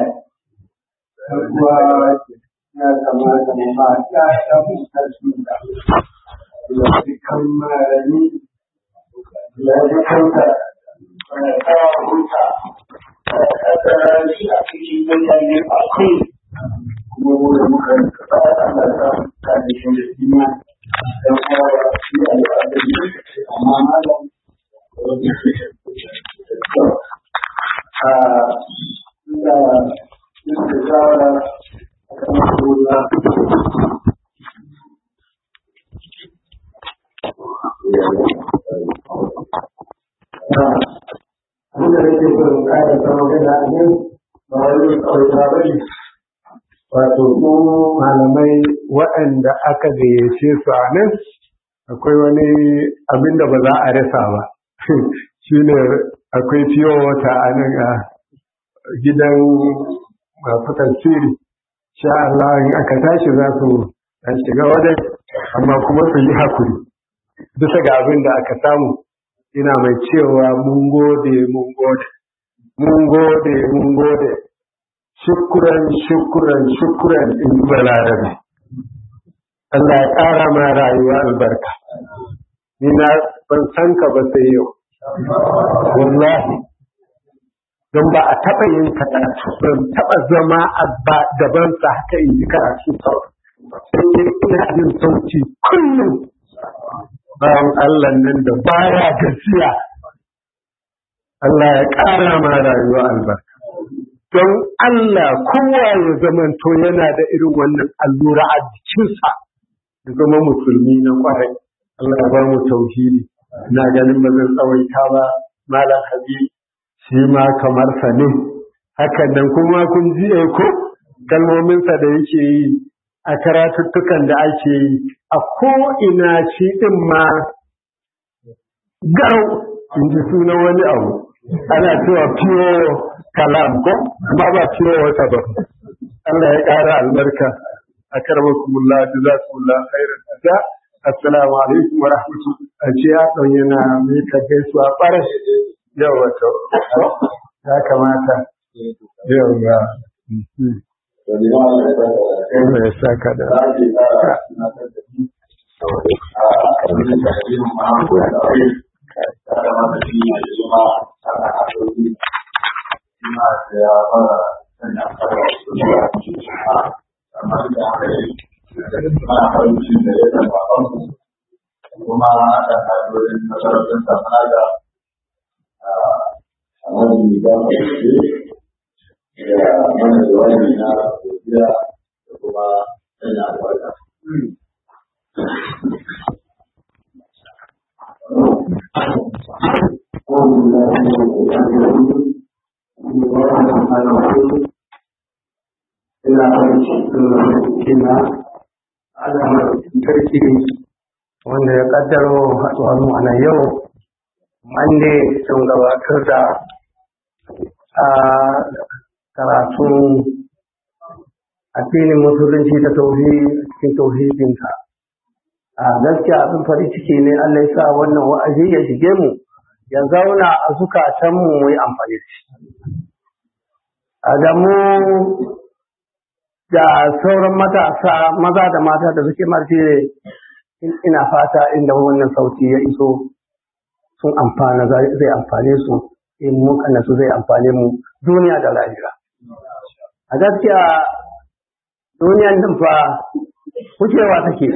هذا. ya kamata mu ma ya ta mutarsu da ya fi kammani ya fi kanta ya ta huta ya shi a cikin mutane akwai kuma wanda muka kasa Allah ta ta da shi da dina dan kuma shi al'adari amma malam a da yin shawara Abinda da ke son kayan sama gana a nan ba wani ƙauyata ba ne. Wato ko malamai waɗanda aka gayyace su a nan akwai wani abin da ba za a rasa ba. Shi ne akwai fiye wata a nan a gidan masu tafsiri. sha Allah in aka tashi za su dan shiga wajen amma kuma su yi hakuri bisa ga abin da aka samu ina mai cewa mun gode mun gode mun gode mun gode shukuran shukuran shukuran in ji balarabe Allah ya ƙara ma rayuwa albarka ni na ban san ka ba sai yau wallahi don ba a taɓa yin karatu ban taɓa zama a gaban sa haka in ji karatu sau sai dai ina jin sauki kullum bayan Allah nan da baya gajiya Allah ya ƙara ma rayuwa albarka don Allah kowa ya zamanto yana da irin wannan allura a jikinsa da zama musulmi na kwarai Allah ya ba mu tauhidi na ganin ba zan tsawaita ba malam habib shi ma kamar sa ne hakan nan kuma kun ji ko kalmominsa da yake yi a karatuttukan da ake yi a ko'ina shi ɗin ma garau in ji sunan wani abu ana cewa fiyo kalam ko amma ba fiyo wata ba Allah ya ƙara albarka a karbakumullah jazakumullah khairan da assalamu alaikum wa rahmatullahi a ce ya ɗauye na mai ka gaisuwa ɓara yau wato ya kamata yau ga Allah ya saka da kuma da ƙa'idodin masarautar samana da a wani da ba da mana jawabi na godiya da kuma sanya albarka. sarki wanda ya kaddaro haɗuwar mu a nan yau mande sun gabatar da a karatun addinin musulunci ta cikin tauhidinka a gaskiya abin farin ciki ne Allah ya sa wannan wa'azi ya shige mu ya zauna a zukatan mu mu yi amfani da shi a da mu da sauran matasa maza da mata da suke marce ina fata inda wannan sauti ya iso sun amfana zai amfane su in muka nasu zai amfane mu duniya da lahira a gaskiya duniyan nan fa wucewa take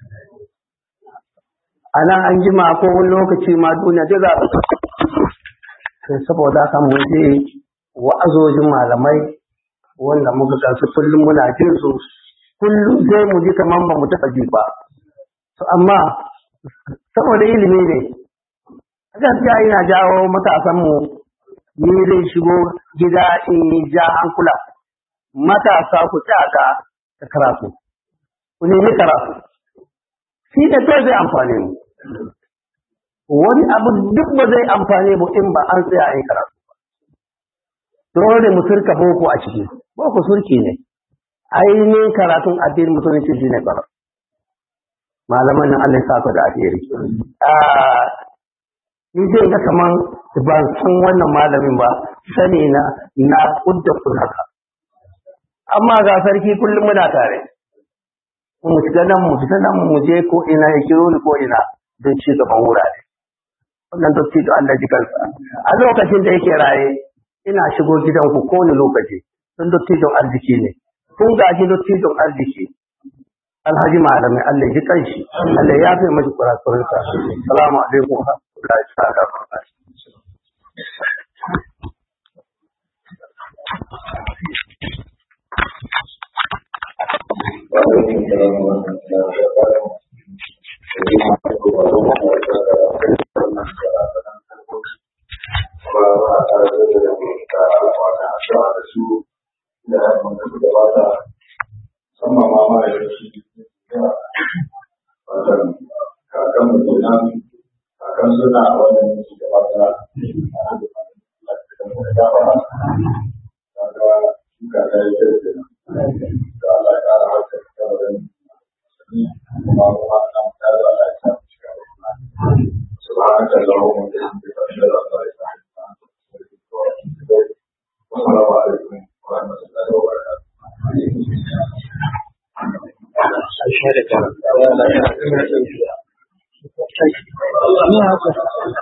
a nan an jima ko wani lokaci ma duniya ta za sai saboda haka mu je wa'azojin malamai wanda muka gansu kullum muna jin su kullum sai mu ji kamar ba mu taɓa ji ba to amma saboda ilimi ne gaskiya ina jawo matasan mu ni zai shigo gida in yi ja hankula matasa ku tsaka da karatu ku nemi karatu shi da kai zai amfane mu wani abu duk ba zai amfane mu in ba an tsaya a yi karatu dole mu turka boko a ciki boko surki ne ainihin karatun addinin musulunci shi ne karatu malaman nan Allah ya saka da alheri ni zai ga kaman ban san wannan malamin ba sani na na kudda kun haka amma ga sarki kullum muna tare mu shiga nan mu fita nan mu je ko ina ya kiro ni ko ina don ci gaban wurare wannan dotti da Allah ji kansa a lokacin da yake raye ina shigo gidanku ko ni lokaci don dotti don arziki ne kun gaji dotti don arziki alhaji malamai Allah ji kanshi Allah ya fi mashi kurakurinsa salamu alaikum wa rahmatullahi ta'ala wa barakatuh musamman ma mara yanki wajen kakan mu kenan kakan suna wannan yanki da wata kaga shuka ta yi kyau kenan da Allah ya kara harkar kamarin kuma mu ha nan ta da Allah ya sa mu cika da kuma سبحانك اللهم وبحمدك أشهد أن لا إله إلا أنت أستغفرك وأتوب إليك والسلام عليكم ورحمة الله وبركاته Allah ya